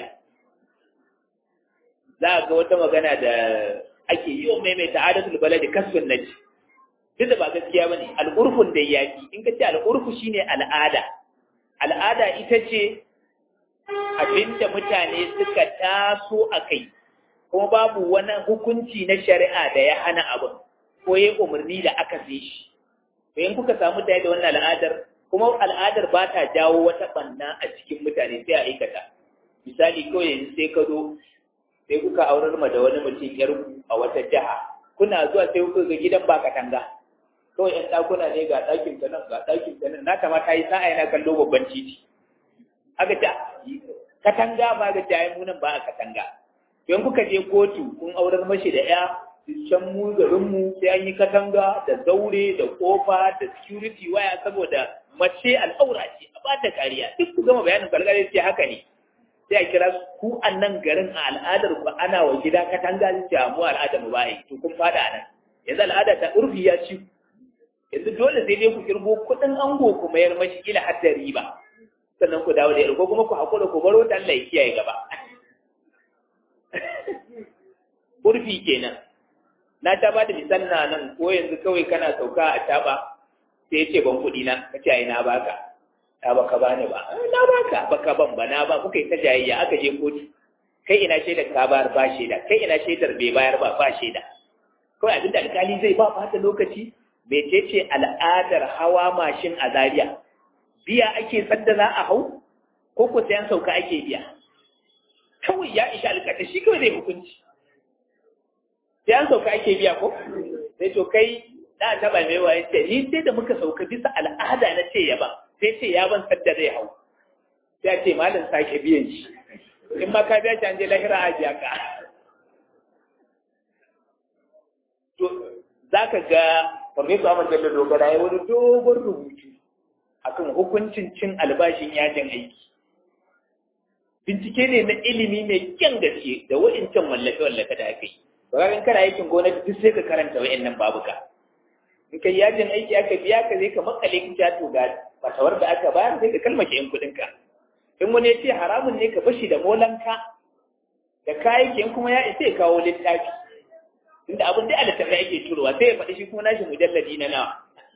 Speaker 1: za a ga wata magana da ake yi wa maimaita adatul baladi kasbin naji duk da ba gaskiya bane al'urfun da yaki in ka ce al'urfu shine al'ada al'ada ita ce abinda mutane suka taso a kai kuma babu wani hukunci na shari'a da ya hana abin ko ya umarni da aka fi shi to in kuka samu da da wannan al'adar kuma al'adar ba ta jawo wata banna a cikin mutane sai a aikata misali kawai yanzu sai ka zo sai kuka aurar ma da wani mutum yar a wata jiha kuna zuwa sai kuka ga gidan ba katanga kawai yan ɗakuna ne ga ɗakin ta nan ga ɗakin ta nan na kama ta yi sa'a yana kallo babban titi aka ta katanga ba ga jayi munan ba a katanga don kuka je kotu kun aurar mashi da ya can mu garin mu sai an yi katanga da zaure da kofa da security waya saboda mace al'aura ce a ba ta kariya duk ku gama bayanin galgare ce haka ne sai a kira ku a nan garin a al'adar ku ana wa gida katanga ce mu al'adar mu ba yi to kun fada nan yanzu al'ada ta urfi ya ci yanzu dole sai dai ku kirgo kuɗin ango ku mayar mashi kila har da riba sannan ku dawo da yarko kuma ku haƙura ku baro ta Allah ya kiyaye gaba urfi kenan na ta ba da misali na nan ko yanzu kawai kana sauka a taba sai ce ban kuɗi na ka ce ai na baka ta baka bani ba na baka baka ban ba na ba kuka yi ta jayayya aka je kotu kai ina shaidar ka bayar ba shaida kai ina shaidar bai bayar ba ba shaida kawai abin da alkali zai ba fata lokaci mecece al'adar hawa mashin a Zariya? biya ake sadda za a hau ko ko sayan sauka ake biya kawai ya isha alƙata shi kawai zai hukunci sayan sauka ake biya ko sai to kai da ta ba mai waye ce ni sai da muka sauka bisa al'ada na ce ya ba sai ce ya ban sadda zai hau sai ce malam sake biyan shi in ma ka biya shi an je lahira a biya ka to za ka ga Farfesa Ahmad Bello Dogara ya wani dogon rubutu akan hukuncin cin albashin yajin aiki. Bincike ne na ilimi mai kyan gaske da wa'incan wallafe-wallafe da aka yi. Bayan kana aikin gwamnati duk sai ka karanta wa'innan babuka. In kai yajin aiki aka biya ka zai ka makale ka to ga fatawar da aka bayar sai ka kalmace yan kuɗinka. In wani ya ce haramun ne ka bashi da molanka da kayayyakin kuma ya isa ya kawo littafi. inda abin da alittafi ake turowa sai ya faɗi shi kuma nashi mujalladi na nawa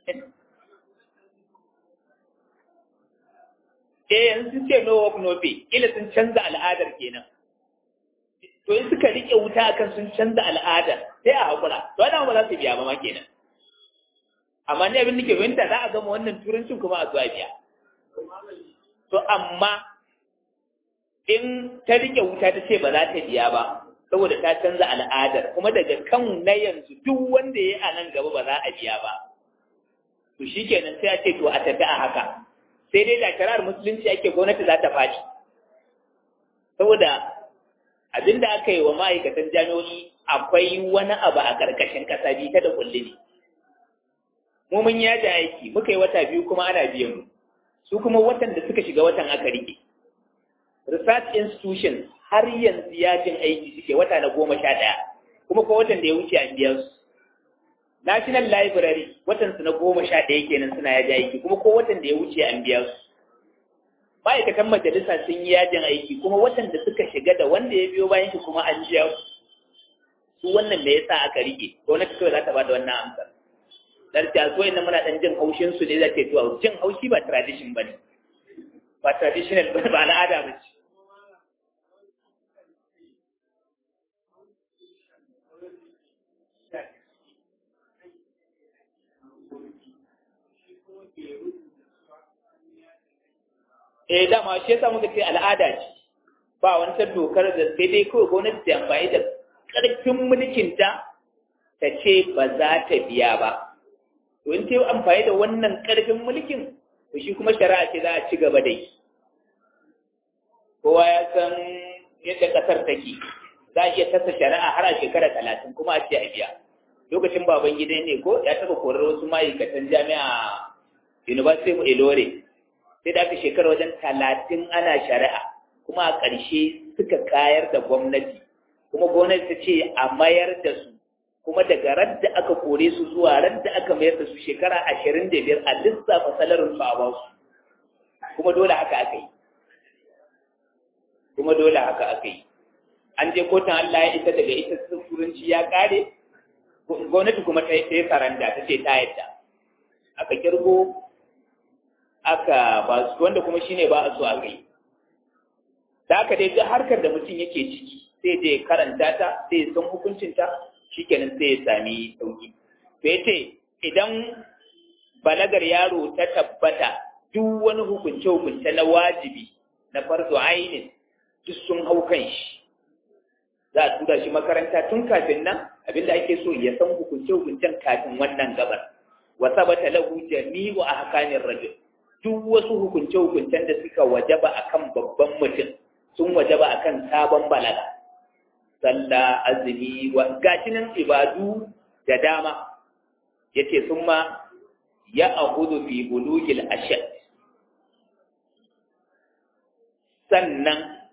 Speaker 1: eh yanzu sun ce no work no pay kila sun canza al'adar kenan to in suka rike wuta akan sun canza al'adar sai a hakura to ana ba za su biya ba ma kenan amma ne abin da ke fahimta za a gama wannan turancin kuma a zuwa biya to amma in ta rike wuta ta ce ba za ta biya ba saboda ta canza al'adar kuma daga kan na yanzu duk wanda ya a nan gaba ba za a biya ba to shi kenan sai a ce to a tafi a haka sai dai da shari'ar musulunci ake gwamnati za ta faɗi saboda abinda aka yi wa ma'aikatan jami'o'i akwai wani abu a ƙarƙashin ƙasa bi ta da kulli ne mu mun yaji aiki muka yi wata biyu kuma ana biyan mu su kuma watan da suka shiga watan aka rike research institutions har yanzu yajin aiki suke wata na goma sha ɗaya kuma ko watan da ya wuce an biya su national library watan su na goma sha ɗaya kenan suna yaji aiki kuma ko watan da ya wuce an biya su ma'aikatan majalisa sun yi yajin aiki kuma watan da suka shiga da wanda ya biyo bayan shi kuma an biya su su wannan me yasa aka rike gwamnati kawai za ta bada wannan amsar dan ta so inda muna dan jin haushin su ne za ta yi to jin haushi ba tradition bane ba traditional ba al'ada ba ce eh dama shi yasa muka ce al'ada ce ba wani ta dokar da sai dai kawai gwamnati ta amfani da ƙarfin mulkinta ta ce ba za ta biya ba to in ta yi amfani da wannan ƙarfin mulkin to shi kuma shari'a ce za a ci gaba da yi kowa ya san yadda ƙasar take za a iya tasa shari'a har a shekara talatin kuma a ce a biya lokacin baban gida ne ko ya taɓa korar wasu ma'aikatan jami'a university of Ilore sai da aka shekara wajen talatin ana shari'a kuma a ƙarshe suka kayar da gwamnati kuma gwamnati ta ce a mayar da su kuma daga radda aka kore su zuwa radda aka mayar da su shekara ashirin da biyar a lissafa salarin su a ba su kuma dole haka aka yi kuma dole haka aka yi an je kotun Allah ya isa daga ita turanci ya kare gwamnati kuma ta yi saranda ta ce ta yadda aka kirgo aka ba su wanda kuma shine ba a so a kai da aka dai ga harkar da mutum yake ciki sai dai karanta ta sai ya san hukuncinta shikenan sai ya sami sauki to yace idan balagar yaro ta tabbata duk wani hukunce hukunce na wajibi na farzo ainin duk sun hau kan shi za a tura shi makaranta tun kafin nan abinda ake so ya san hukunce hukuncen kafin wannan gabar wa sabata lahu jami'u ahkamir rajul duk wasu hukunce-hukuncen da suka wajaba akan babban mutum sun wajaba akan sabon balaga sallah azumi wa gashinan ibadu da dama yace sun ma ya ahudu fi bulugil ashad sannan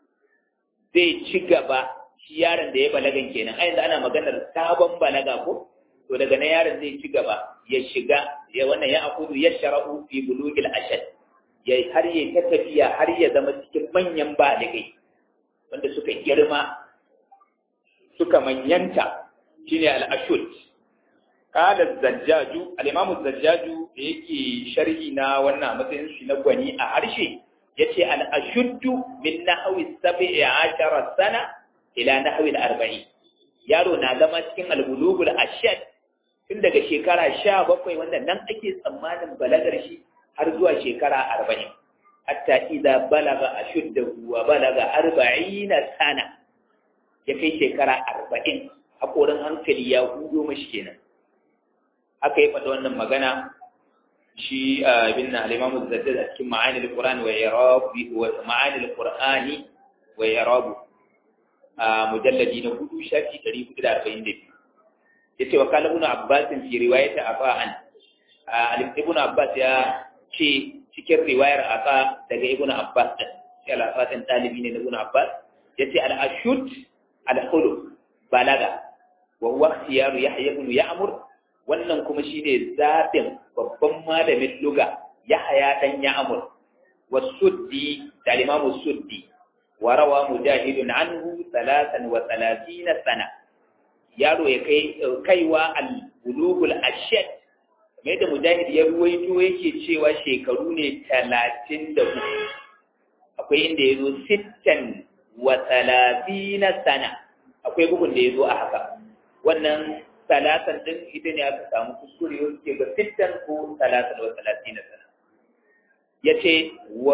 Speaker 1: zai ci gaba shi yaron da ya balagan kenan a yanzu ana maganar sabon balaga ko to daga nan yaron zai ci gaba ya shiga ya wannan ya akudu ya shara'u fi bulugil ashad ya har ya ta tafiya har ya zama cikin manyan baligai wanda suka girma suka manyanta shine al-ashud qala zajjaju al-imam zajjaju da yake sharhi na wannan matsayin shi na gwani a harshe yace al-ashuddu min nahwi 17 sana ila nahwi al-40 yaro na zama cikin al-bulugul ashad tun daga shekara 17 wanda nan ake tsammanin balagar shi har zuwa shekara 40 hatta idza balaga ashuddahu wa balaga 40 sana ya kai shekara 40 hakorin hankali ya hudo mashi kenan aka yi faɗa wannan magana shi ibn al-imam az-zaddad a cikin ma'ani al-qur'ani wa irabi wa ma'ani al-qur'ani wa irabu a mujalladi na hudu shafi 442 yace wa kala ibn abbas fi riwayat afa'an ibn abbas ya ce cikin riwayar afa daga ibn abbas din shi al-afatin talibi ne na ibn abbas yace al-ashud al-khulu balaga wa huwa ikhtiyaru yahya ibn ya'mur wannan kuma shine zaɓin babban malamin luga Yahaya dan Ya'mur wasuddi da Imam Suddi wa rawa mujahidun anhu 33 sana yaro ya kai kaiwa al-bulugul ashad mai da mujahid ya ruwaito yake cewa shekaru ne 34 akwai inda yazo 60 wa 30 sana akwai bugun da yazo a haka wannan talatan din ita ne aka samu kuskure yau ke ga sittan ko talatan wa talatin sana ya ce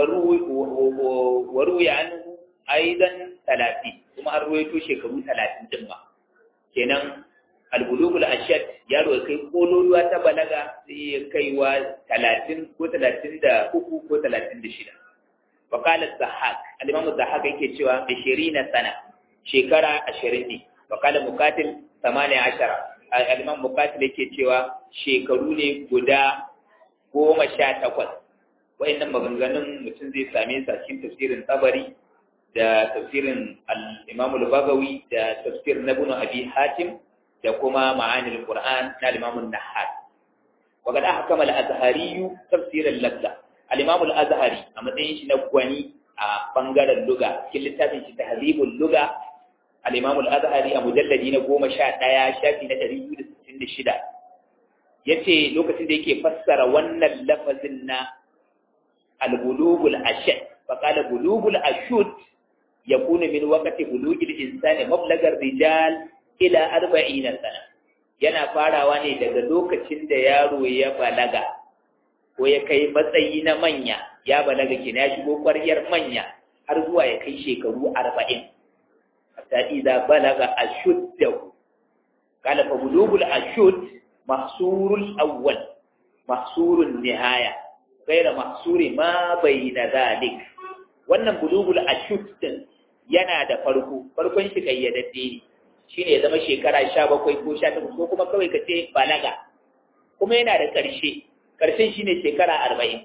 Speaker 1: waru ya anhu aidan talati kuma an ruwaito shekaru talatin din ma kenan albulugul ashad yaro ya kai kololuwa ta balaga sai ya kai wa talatin ko talatin da uku ko talatin da shida wa kala zahak al-imam zahak yake cewa 20 sana shekara 20 ne wa kala mukatil 18 al'imam mukatil yake cewa shekaru ne guda goma sha takwas wa'innan maganganun mutum zai same su a cikin tafsirin tsabari da tafsirin al'imam bagawi da tafsir na bunu abi hatim da kuma ma'anil qur'an na al'imamun nahar wa ga aka kama al-azhariyu tafsirin labda al-imam al-azhari a matsayin shi na gwani a bangaren luga cikin littafin shi tahzibul luga al-Imam al-Azhari a mujalladi na goma sha ɗaya shafi na ɗari biyu da sittin da shida ya ce lokacin da yake fassara wannan lafazin na al-bulugul ashad faƙala bulugul ashud ya kuna min wakati bulugil insani mablagar rijal ila arba'in sana yana farawa ne daga lokacin da yaro ya balaga ko ya kai matsayi na manya ya balaga kina ya shigo ƙwaryar manya har zuwa ya kai shekaru arba'in hatta idza balaga ashuddahu qala fa bulugul ashud mahsurul awwal mahsurun nihaya ghayra mahsuri ma bayna dhalik wannan bulugul ashud din yana da farko farkon shi kayyadadde ne shine ya zama shekara 17 ko 18 ko kuma kawai kace balaga kuma yana da ƙarshe ƙarshen shine shekara 40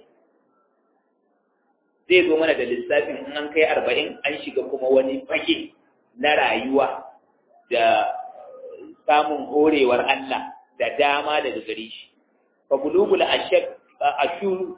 Speaker 1: zai zo mana da lissafin in an kai 40 an shiga kuma wani fage na rayuwa da samun horewar Allah da dama daga gare shi. Fa bulugul ashur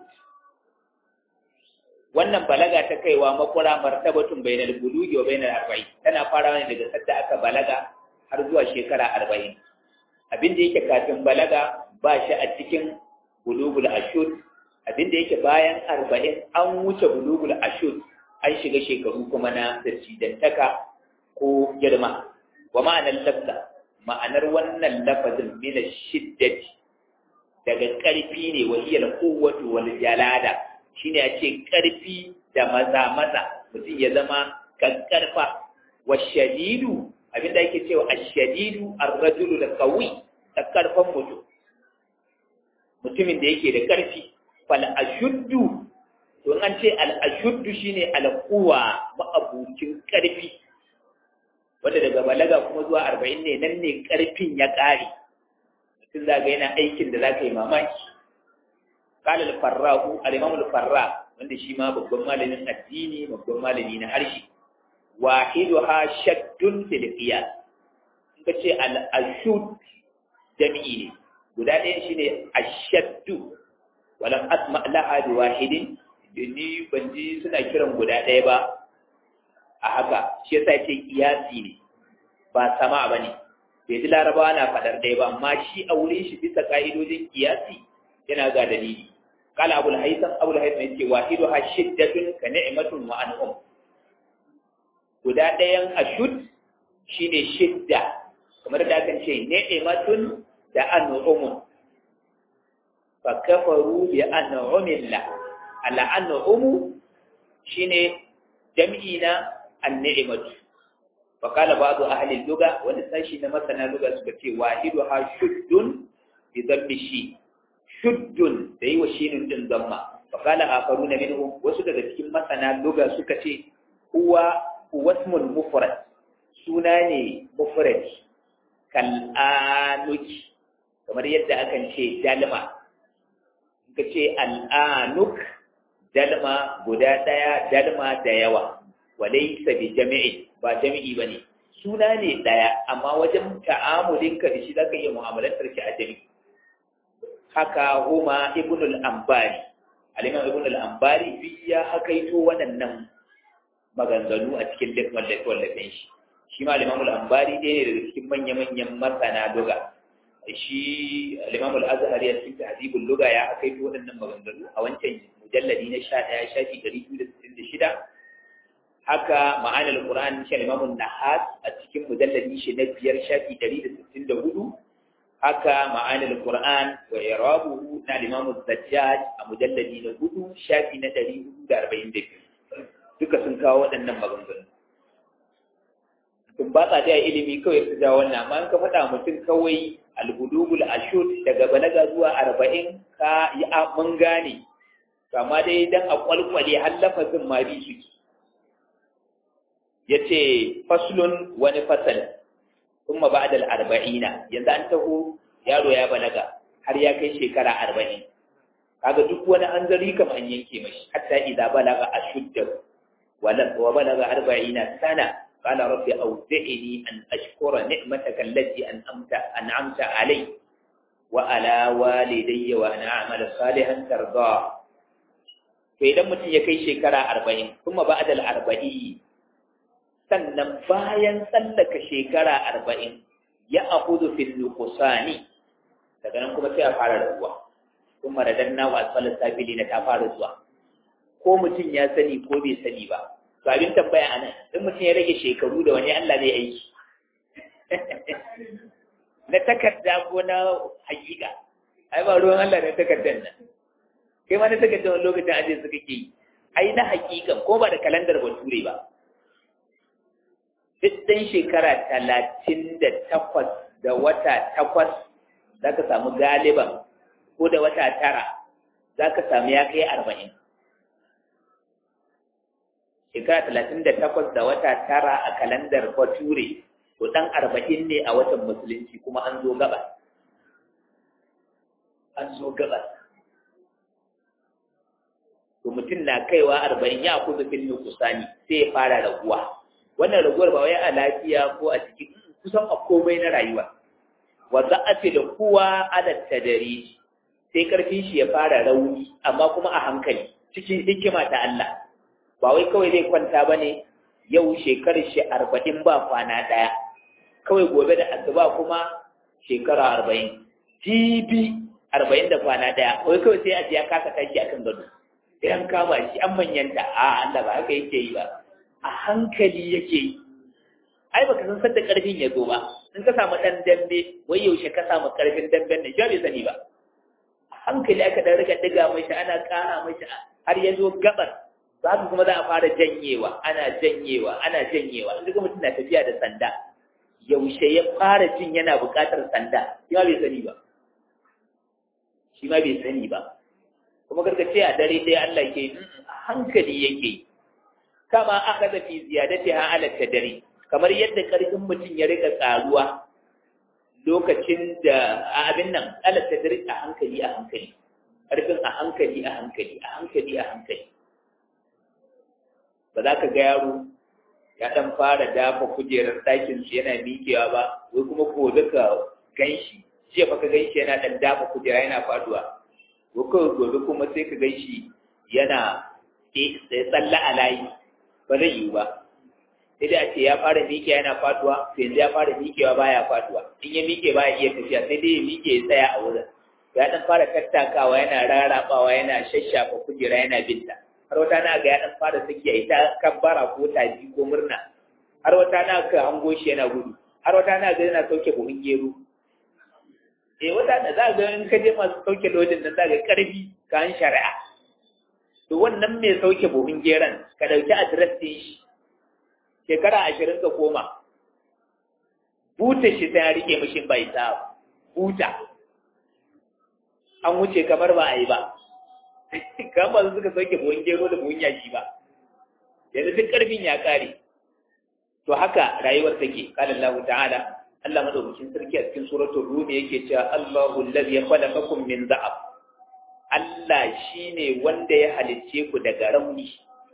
Speaker 1: wannan balaga ta kaiwa makura martabatun bainal bulugi wa bainal arba'in tana farawa ne daga sadda aka balaga har zuwa shekara arba'in abin da yake kafin balaga ba shi a cikin bulugul ashur abin da yake bayan arba'in an wuce bulugul ashur an shiga shekaru kuma na dattaka ko girma wa ma'anar lafza ma'anar wannan lafazin mina shiddati daga ƙarfi ne wa iya kowatu wal jalada shine a ce ƙarfi da maza maza mutum ya zama kankarfa wa shadidu abinda ake cewa ashadidu ar-rajulu da qawi da karfan mutum mutumin da yake da ƙarfi fal ashuddu to an ce al ashuddu shine al quwa ma'abucin karfi wanda daga balaga kuma zuwa arba'in ne nan ne karfin ya ƙare mutum za ga yana aikin da za ka yi mamaki قال الفراء الإمام الفراء wanda shi ma babban malamin addini babban malami na harshe wahiduha shaddun fil qiyas in ka ce al ashud jami'i ne guda ɗayan shine ashaddu walam asma laha bi wahidin ni ban ji suna kiran guda ɗaya ba a haka shi yasa ce kiyasi ne ba sama bane bai ji larabawa na faɗar ɗaya ba amma shi a wurin shi bisa ka'idojin kiyasi yana ga dalili قال أبو الهيثم أبو الهيثم يقول واحدها شدة كنعمة وأنعم guda ɗayan ashud shine shidda kamar da kan ce ni'matun da an'umun fa kafaru bi an'umillah ala an'umu shine jam'i na an-ni'matu fa qala ba'du ahli al-lugha wani sashi na masana lugha suka ce wahiduha shuddun bi dhammi shi shuddun da yi wa shinin din zamma fa kala akaruna minhum wasu daga cikin masana luga suka ce huwa wasmul mufrad suna ne mufrad kal anuki kamar yadda akan ce dalma ka ce al anuk dalma guda daya dalma da yawa walaysa bi jami'i ba jami'i bane suna ne daya amma wajen ta'amulinka da shi zaka iya mu'amalantar shi a jami'i haka huma ibnul ambari aliman ibnul ambari bi ya hakaito waɗannan maganganu a cikin duk wallafe-wallafen shi shi ma alimamul ambari ɗaya ne daga cikin manya-manyan masana duga shi alimamul azhar ya cikin tahdibul luga ya hakaito waɗannan maganganu a wancan mujalladi na sha ɗaya shafi ɗari biyu da sittin da shida haka ma'anar qur'an shi alimamun nahas a cikin mujalladi shi na biyar shafi ɗari da sittin da hudu haka ma'anil Qur'an wa irabuhu na Imam Zajjaj a mujalladi na hudu shafi na ɗari hudu da arba'in da biyu duka sun kawo waɗannan maganganu sun ba sa da ilimi kawai su ja wannan amma ka faɗa mutum kawai albulugul ashud daga balaga zuwa arba'in ka yi mun gane kama dai dan a kwalkwale har lafazin ma bi suke yace faslun wani fasal ثم بعد الأربعين yanzu an taho yaro ya balaga har ya kai shekara arba'in kaga duk wani hanzari kam an yanke mashi hatta idza balaga ashudda wala wa balaga arba'ina sana qala rabbi awzi'ni an ashkura ni'mataka allati an'amta an'amta alai wa ala walidayya wa an a'mala salihan tarda to idan mutum ya kai shekara arba'in kuma ba'da al-arba'in sannan bayan tsallaka shekara arba'in ya akudu fil nuqsani daga nan kuma sai a fara rabuwa kuma radanna wa asfalus sabili na ta fara zuwa ko mutum ya sani ko bai sani ba to abin tambaya anan in mutum ya rage shekaru da wani Allah zai aiki na takarda ko na hakika ai ba ruwan Allah na takardar nan kai ma na takardar wani lokacin aje su kake yi ai na hakikan ko ba da kalandar bature ba duk ɗan shekara talatin da takwas da wata takwas za ka samu galiban ko da wata tara za ka samu ya kai arba'in shekara talatin da takwas da wata tara a kalandar bature to ɗan arba'in ne a watan musulunci kuma an zo gaba an zo gaba to mutum na kaiwa arba'in ya kusa fil nukusani sai ya fara raguwa wannan raguwar ba wai a lafiya ko a cikin kusan a komai na rayuwa wa za a ce da kowa ala tadari sai karfin shi ya fara rauni amma kuma a hankali cikin hikima ta Allah ba wai kawai zai kwanta ba ne yau shekarar shi arba'in ba kwana ɗaya kawai gobe da asuba kuma shekara arba'in jibi arba'in da kwana ɗaya wai kawai sai a ji ya kasa tashi akan gado sai an kama shi an manyanta a Allah ba haka yake yi ba a hankali yake yi ai baka san sadda karfin ya zo ba in ka samu dan dambe wai yaushe ka samu karfin damben nan bai sani ba a hankali aka dan rika diga mashi ana kara mashi har ya zo gabar za ka kuma za a fara janyewa ana janyewa ana janyewa in ga mutum na tafiya da sanda yaushe ya fara jin yana buƙatar sanda shi ma bai sani ba shi ma bai sani ba kuma karka ce a dare ɗaya Allah ke hankali yake kama aka da fi ziyadati ha ala dare kamar yadda karfin mutum ya rika karuwa lokacin da a abin nan ala dare a hankali a hankali karfin a hankali a hankali a hankali a hankali ba za ka ga yaro ya dan fara dafa kujerar ɗakin su yana miƙewa ba wai kuma gobe ka ganshi jiya fa ka ganshi yana dan dafa kujera yana faduwa ko gobe kuma sai ka ganshi yana tsalla a layi ba zai yiwu ba sai dai a ce ya fara miƙe yana faduwa to yanzu ya fara miƙewa baya faduwa in ya miƙe baya iya tafiya sai dai ya miƙe ya tsaya a wurin ya dan fara tattakawa yana rarabawa yana shashafa kujera yana binta har wata na ga ya dan fara sakiya ita kabbara ko taji ko murna har wata na ka hango shi yana gudu har wata na ga yana sauke buhun gero eh wata da za ga in ka je masu sauke lodin nan za ga karfi kan shari'a to wannan mai sauke buhun geron ka dauki adres din shi shekara ashirin ka koma buta shi ta rike mishin bai sa buta an wuce kamar ba a yi ba kamar su suka sauke buhun gero da buhun yaki ba yanzu duk karfin ya kare to haka rayuwar take qala Allah ta'ala Allah madaukakin sarki a cikin suratul rum yake cewa Allahu allazi khalaqakum min dha'ab Allah shine wanda ya halicce ku daga rauni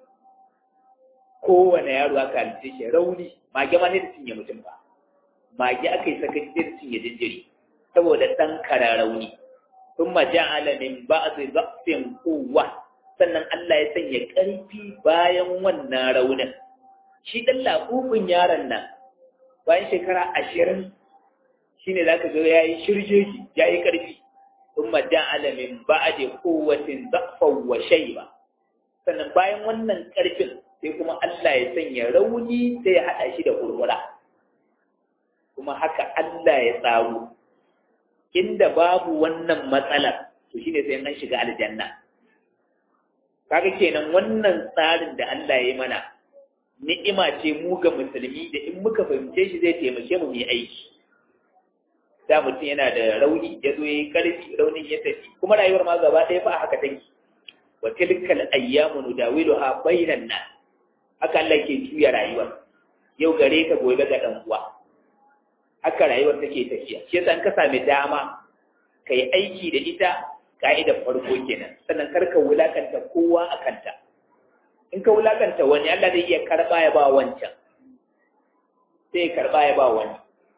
Speaker 1: kowane yaro aka halicce shi rauni mage ma ne da cinye mutum ba mage aka yi sakaci da cinye jinjiri saboda dan kara rauni ثم جعل من بعض ضعف قوة sannan Allah ya sanya ƙarfi bayan wannan raunin shi ɗan laƙufin yaron nan bayan shekara ashirin shi ne za ka zo ya yi shirjeji ya yi ƙarfi sun majan alamin ba a je kowacin zafon wa ba sannan bayan wannan ƙarfin sai kuma Allah ya sanya rauni sai ya haɗa shi da kurkura kuma haka Allah ya tsaro inda babu wannan matsalar to shine sai an shiga aljanna kaga kenan wannan tsarin da Allah ya yi mana ni'ima ce mu ga musulmi da in muka fahimce shi zai taimake mu mu yi aiki da mutum yana da rauni ya zo yayi karfi raunin ya tafi kuma rayuwar ma gaba ɗaya fa a haka take wa tilkal ayyamu nudawiluha bainan nas haka Allah ke juya rayuwar yau gare ka gobe ga dan uwa haka rayuwar take tafiya shi yasa in ka sami dama ka yi aiki da ita ka'idar farko kenan sannan kar ka wulakanta kowa a kanta in ka wulakanta wani Allah zai iya karba ya ba wancan sai ya karba ya ba wani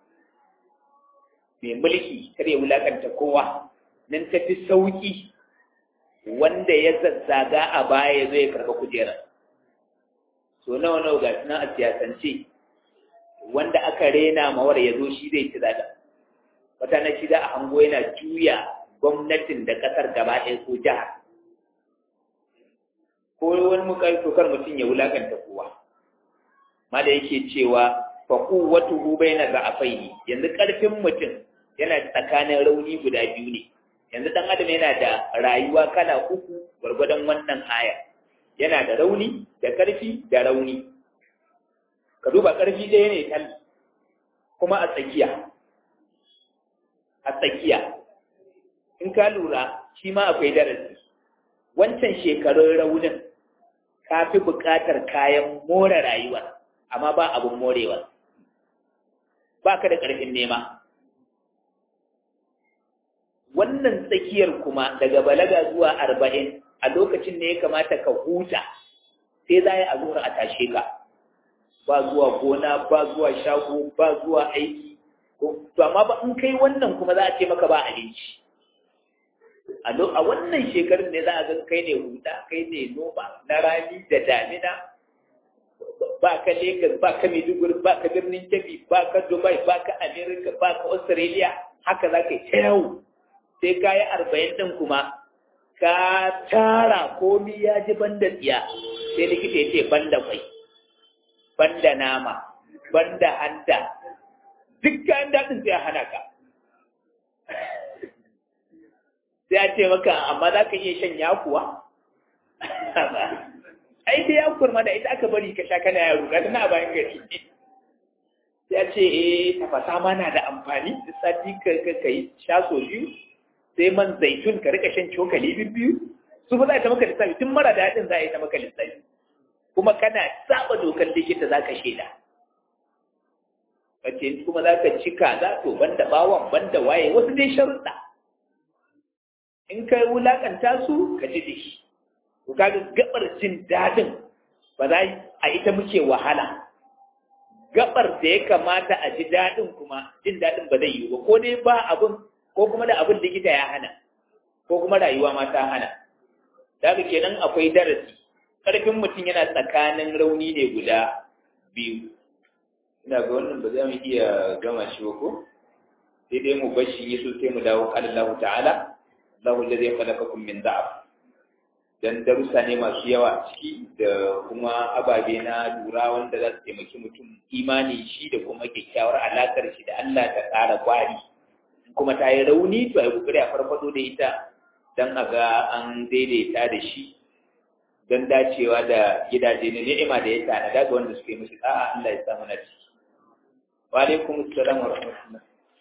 Speaker 1: mai mulki kar ya wulakanta kowa nan tafi sauki wanda ya zazzaga a baya zai karba kujerar so nawa nawa ga sunan a siyasance wanda aka rena mawar ya zo shi zai ci zaga wata na shi za a hango yana juya gwamnatin da ƙasar gaba ɗaya ko jihar ko wani mukai tokar mutum ya wulakanta kowa ma da yake cewa fa quwwatuhu baina za'afaihi yanzu ƙarfin mutum yana tsakanin rauni guda biyu ne yanzu dan adam yana da rayuwa kala uku gwargwadon wannan aya yana da rauni da ƙarfi da rauni ka duba ƙarfi ɗaya ne tal kuma a tsakiya a tsakiya in ka lura shi ma akwai darasi wancan shekarun raunin ka fi buƙatar kayan more rayuwa amma ba abin morewa ba ka da ƙarfin nema wannan tsakiyar kuma daga balaga zuwa arba'in a lokacin ne ya kamata ka huta sai za a zuwa a tashe ka ba zuwa gona ba zuwa shago ba zuwa aiki to amma ba in kai wannan kuma za a ce maka ba abinci a wannan shekarun ne za a ga kai ne huda kai ne noma na rani da damina ba ka Lagos ba ka Maiduguri ba ka birnin Kebbi ba ka Dubai ba ka America ba ka Australia haka za ka yi ta yawo sai ka yi arba'in ɗin kuma ka tara komi ya ji banda tsiya sai likita ya ce banda kwai banda nama banda hanta duk kayan daɗin sai hana ka sai a ce maka amma za ka iya shan yakuwa ai sai yakuwar ma da ita aka bari ka sha kana yaro ga tana bayan gari sai a ce eh tafasa ma na da amfani da sati ka ka yi sha so biyu sai man zaitun ka rika shan cokali biyu su ba za a ta maka lissafi tun mara daɗin za a yi ta maka lissafi kuma kana saba dokar likita za ka shaida kace kuma za ka cika za to banda bawan banda waye wasu dai sharuɗa in ka wulakanta su ka ji da shi to kaga gabar jin daɗin ba za a ita muke wahala gabar da ya kamata a ji daɗin kuma jin daɗin ba zai yi ba ko dai ba abin ko kuma da abin likita ya hana ko kuma rayuwa ma ta hana daga kenan akwai darasi ƙarfin mutum yana tsakanin rauni ne guda biyu ina ga wannan ba za mu iya gama shi ba ko sai dai mu bashi yi so sai mu dawo qala Allah ta'ala Allahu alladhi khalaqakum min da'af dan darussa ne masu yawa ciki da kuma ababe na lura wanda za su taimaki mutum imani shi da kuma kyakkyawar alakar shi da Allah ta ƙara kwari kuma ta yi rauni to ai kokari a farfado da ita dan a ga an daidaita da shi don dacewa da gidaje na ni'ima da ya tanada ga wanda suke musu da'a Allah ya samu na ciki wa alaikum assalam wa rahmatullah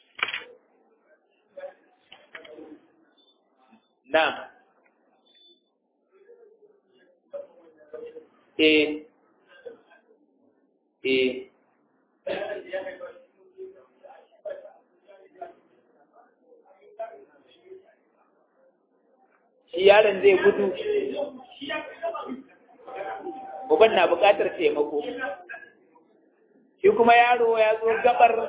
Speaker 1: na'am eh eh shi yaron zai gudu uban na buƙatar taimako shi kuma yaro ya zo gabar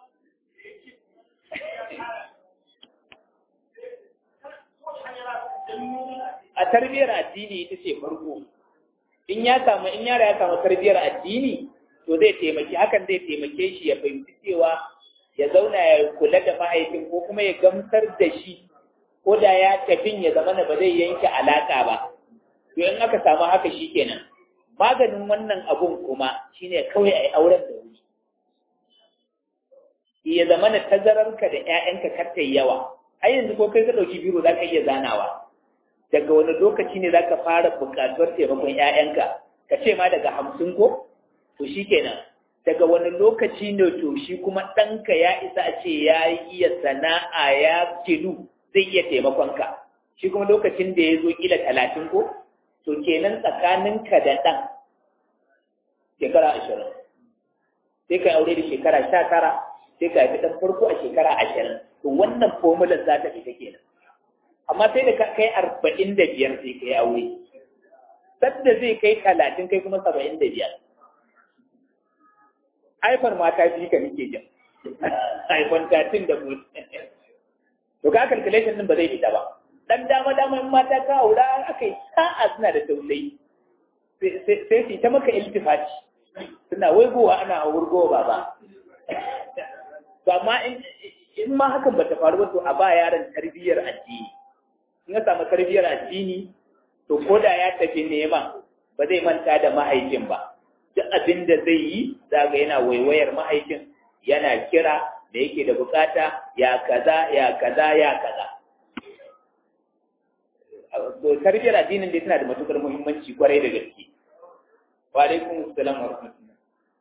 Speaker 1: a tarbiyyar addini ita ce farko in ya samu in yara ya samu tarbiyyar addini to zai taimaki hakan zai taimake shi ya fahimci cewa ya zauna ya kula da mahaifin ko kuma ya gamsar da shi ko da ya tafin ya zama ba zai yanke alaka ba to in aka samu haka shikenan maganin wannan abun kuma shine kawai ai auren da wuri ya zama na tazararka da ƴaƴanka kar yawa ai yanzu ko kai ka dauki biro zaka iya zanawa daga wani lokaci ne zaka fara buƙatuwar taimakon ƴaƴanka ka ce ma daga hamsin ko to shikenan daga wani lokaci ne to shi kuma ɗanka ya isa a ce ya iya sana'a ya kilu zai iya taimakonka shi kuma lokacin da ya zo kila talatin ko to kenan tsakaninka da ɗan shekara ashirin sai ka aure da shekara sha tara sai ka haifi ɗan farko a shekara ashirin to wannan fomular za ta fita kenan amma sai da kai arba'in da biyar sai ka yi aure sadda zai kai talatin kai kuma saba'in da biyar haifar mata biyu ka nike jin haifar tatin da mutu to ka calculation din ba zai fita ba dan dama dama in mata ka aura aka yi sa'a suna da tausayi sai su ta maka iltifati suna waigowa ana wurgowa ba ba amma in ma hakan ba ta faru ba to a ba yaron tarbiyyar addini in ya samu tarbiyyar addini to ko da ya tafi nema ba zai manta da mahaifin ba duk abin da zai yi zaga yana waiwayar mahaifin yana kira da yake da bukata ya kaza ya kaza ya kaza tarbiyyar addinin dai tana da matukar muhimmanci kwarai da gaske wa alaikum assalam wa rahmatullah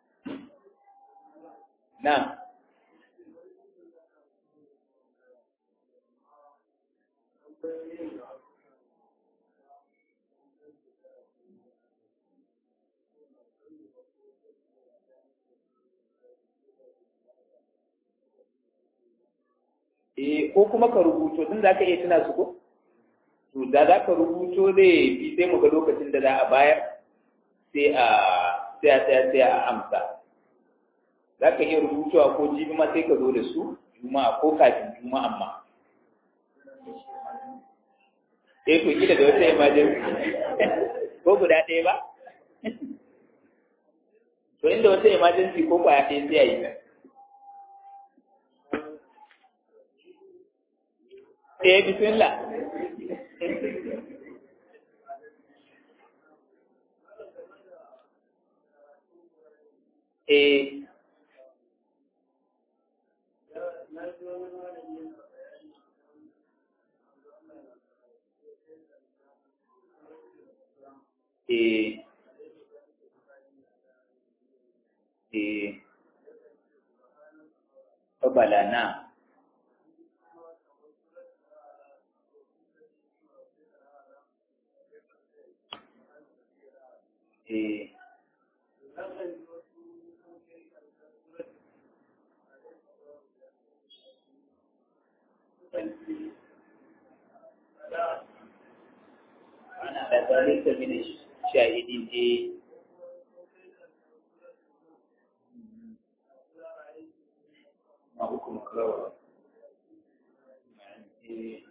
Speaker 1: na eh ko kuma ka rubuto din za ka iya tuna su ko to da za ka rubuto zai fi sai mu ga lokacin da za a bayar sai a sai a sai a sai a amsa za ka iya rubutuwa ko jibi ma sai ka zo da su juma'a ko kafin juma'a amma eh to kila da wata emergency ko guda ɗaya ba to inda wata emergency ko kwaya ɗaya sai a yi Eh, bismillah. Eh. Eh. Eh. Babalana. eh ana da zalika min shahidin eh ma hukum kawai eh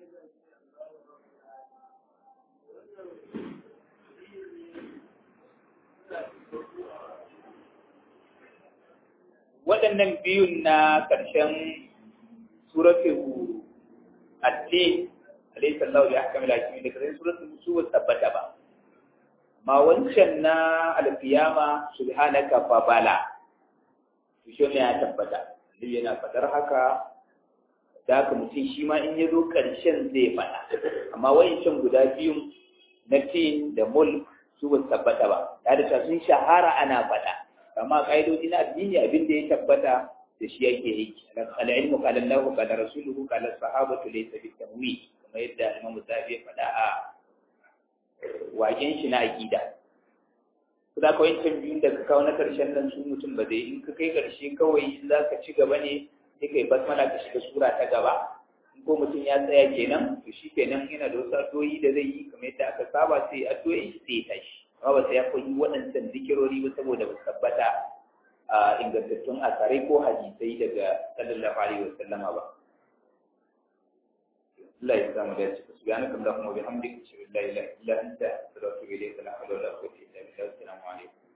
Speaker 1: waɗannan biyun na ƙarshen suratul Ati alayhi sallahu ya hakama lakimi da ƙarshen suratul su ba tabbata ba ma wancan na alfiyama subhanaka fa bala to shi ne ya tabbata duk yana fadar haka da haka mutum shi ma in ya zo ƙarshen zai faɗa amma wayancan guda biyun na tin da mulk su ba tabbata ba da da sun shahara ana faɗa amma ƙa'idoji na addini abin da ya tabbata da shi yake yi al-ilmu qala Allah qala rasuluhu qala sahabatu laysa bi tamwi kamar yadda Imam Zabi ya faɗa a waken shi na aqida su da kawai can biyun da ka kawo na karshen nan su mutum ba zai in ka kai karshe kawai in za ka ci gaba ne sai kai basmala ka shiga sura ta gaba in ko mutum ya tsaya kenan to shi kenan yana da wasu addu'o'i da zai yi kamar yadda aka saba sai addu'o'i sai ya tashi amma ba sai ya koyi waɗancan zikirori ba saboda ba tabbata a ingantattun asarai ko hadisai daga sallallahu alaihi wa sallama ba Allah ya samu dace subhanaka allahumma wa bihamdika ashhadu an la ilaha illa anta astaghfiruka wa atubu ilayk la hawla wa la quwwata illa billah assalamu alaikum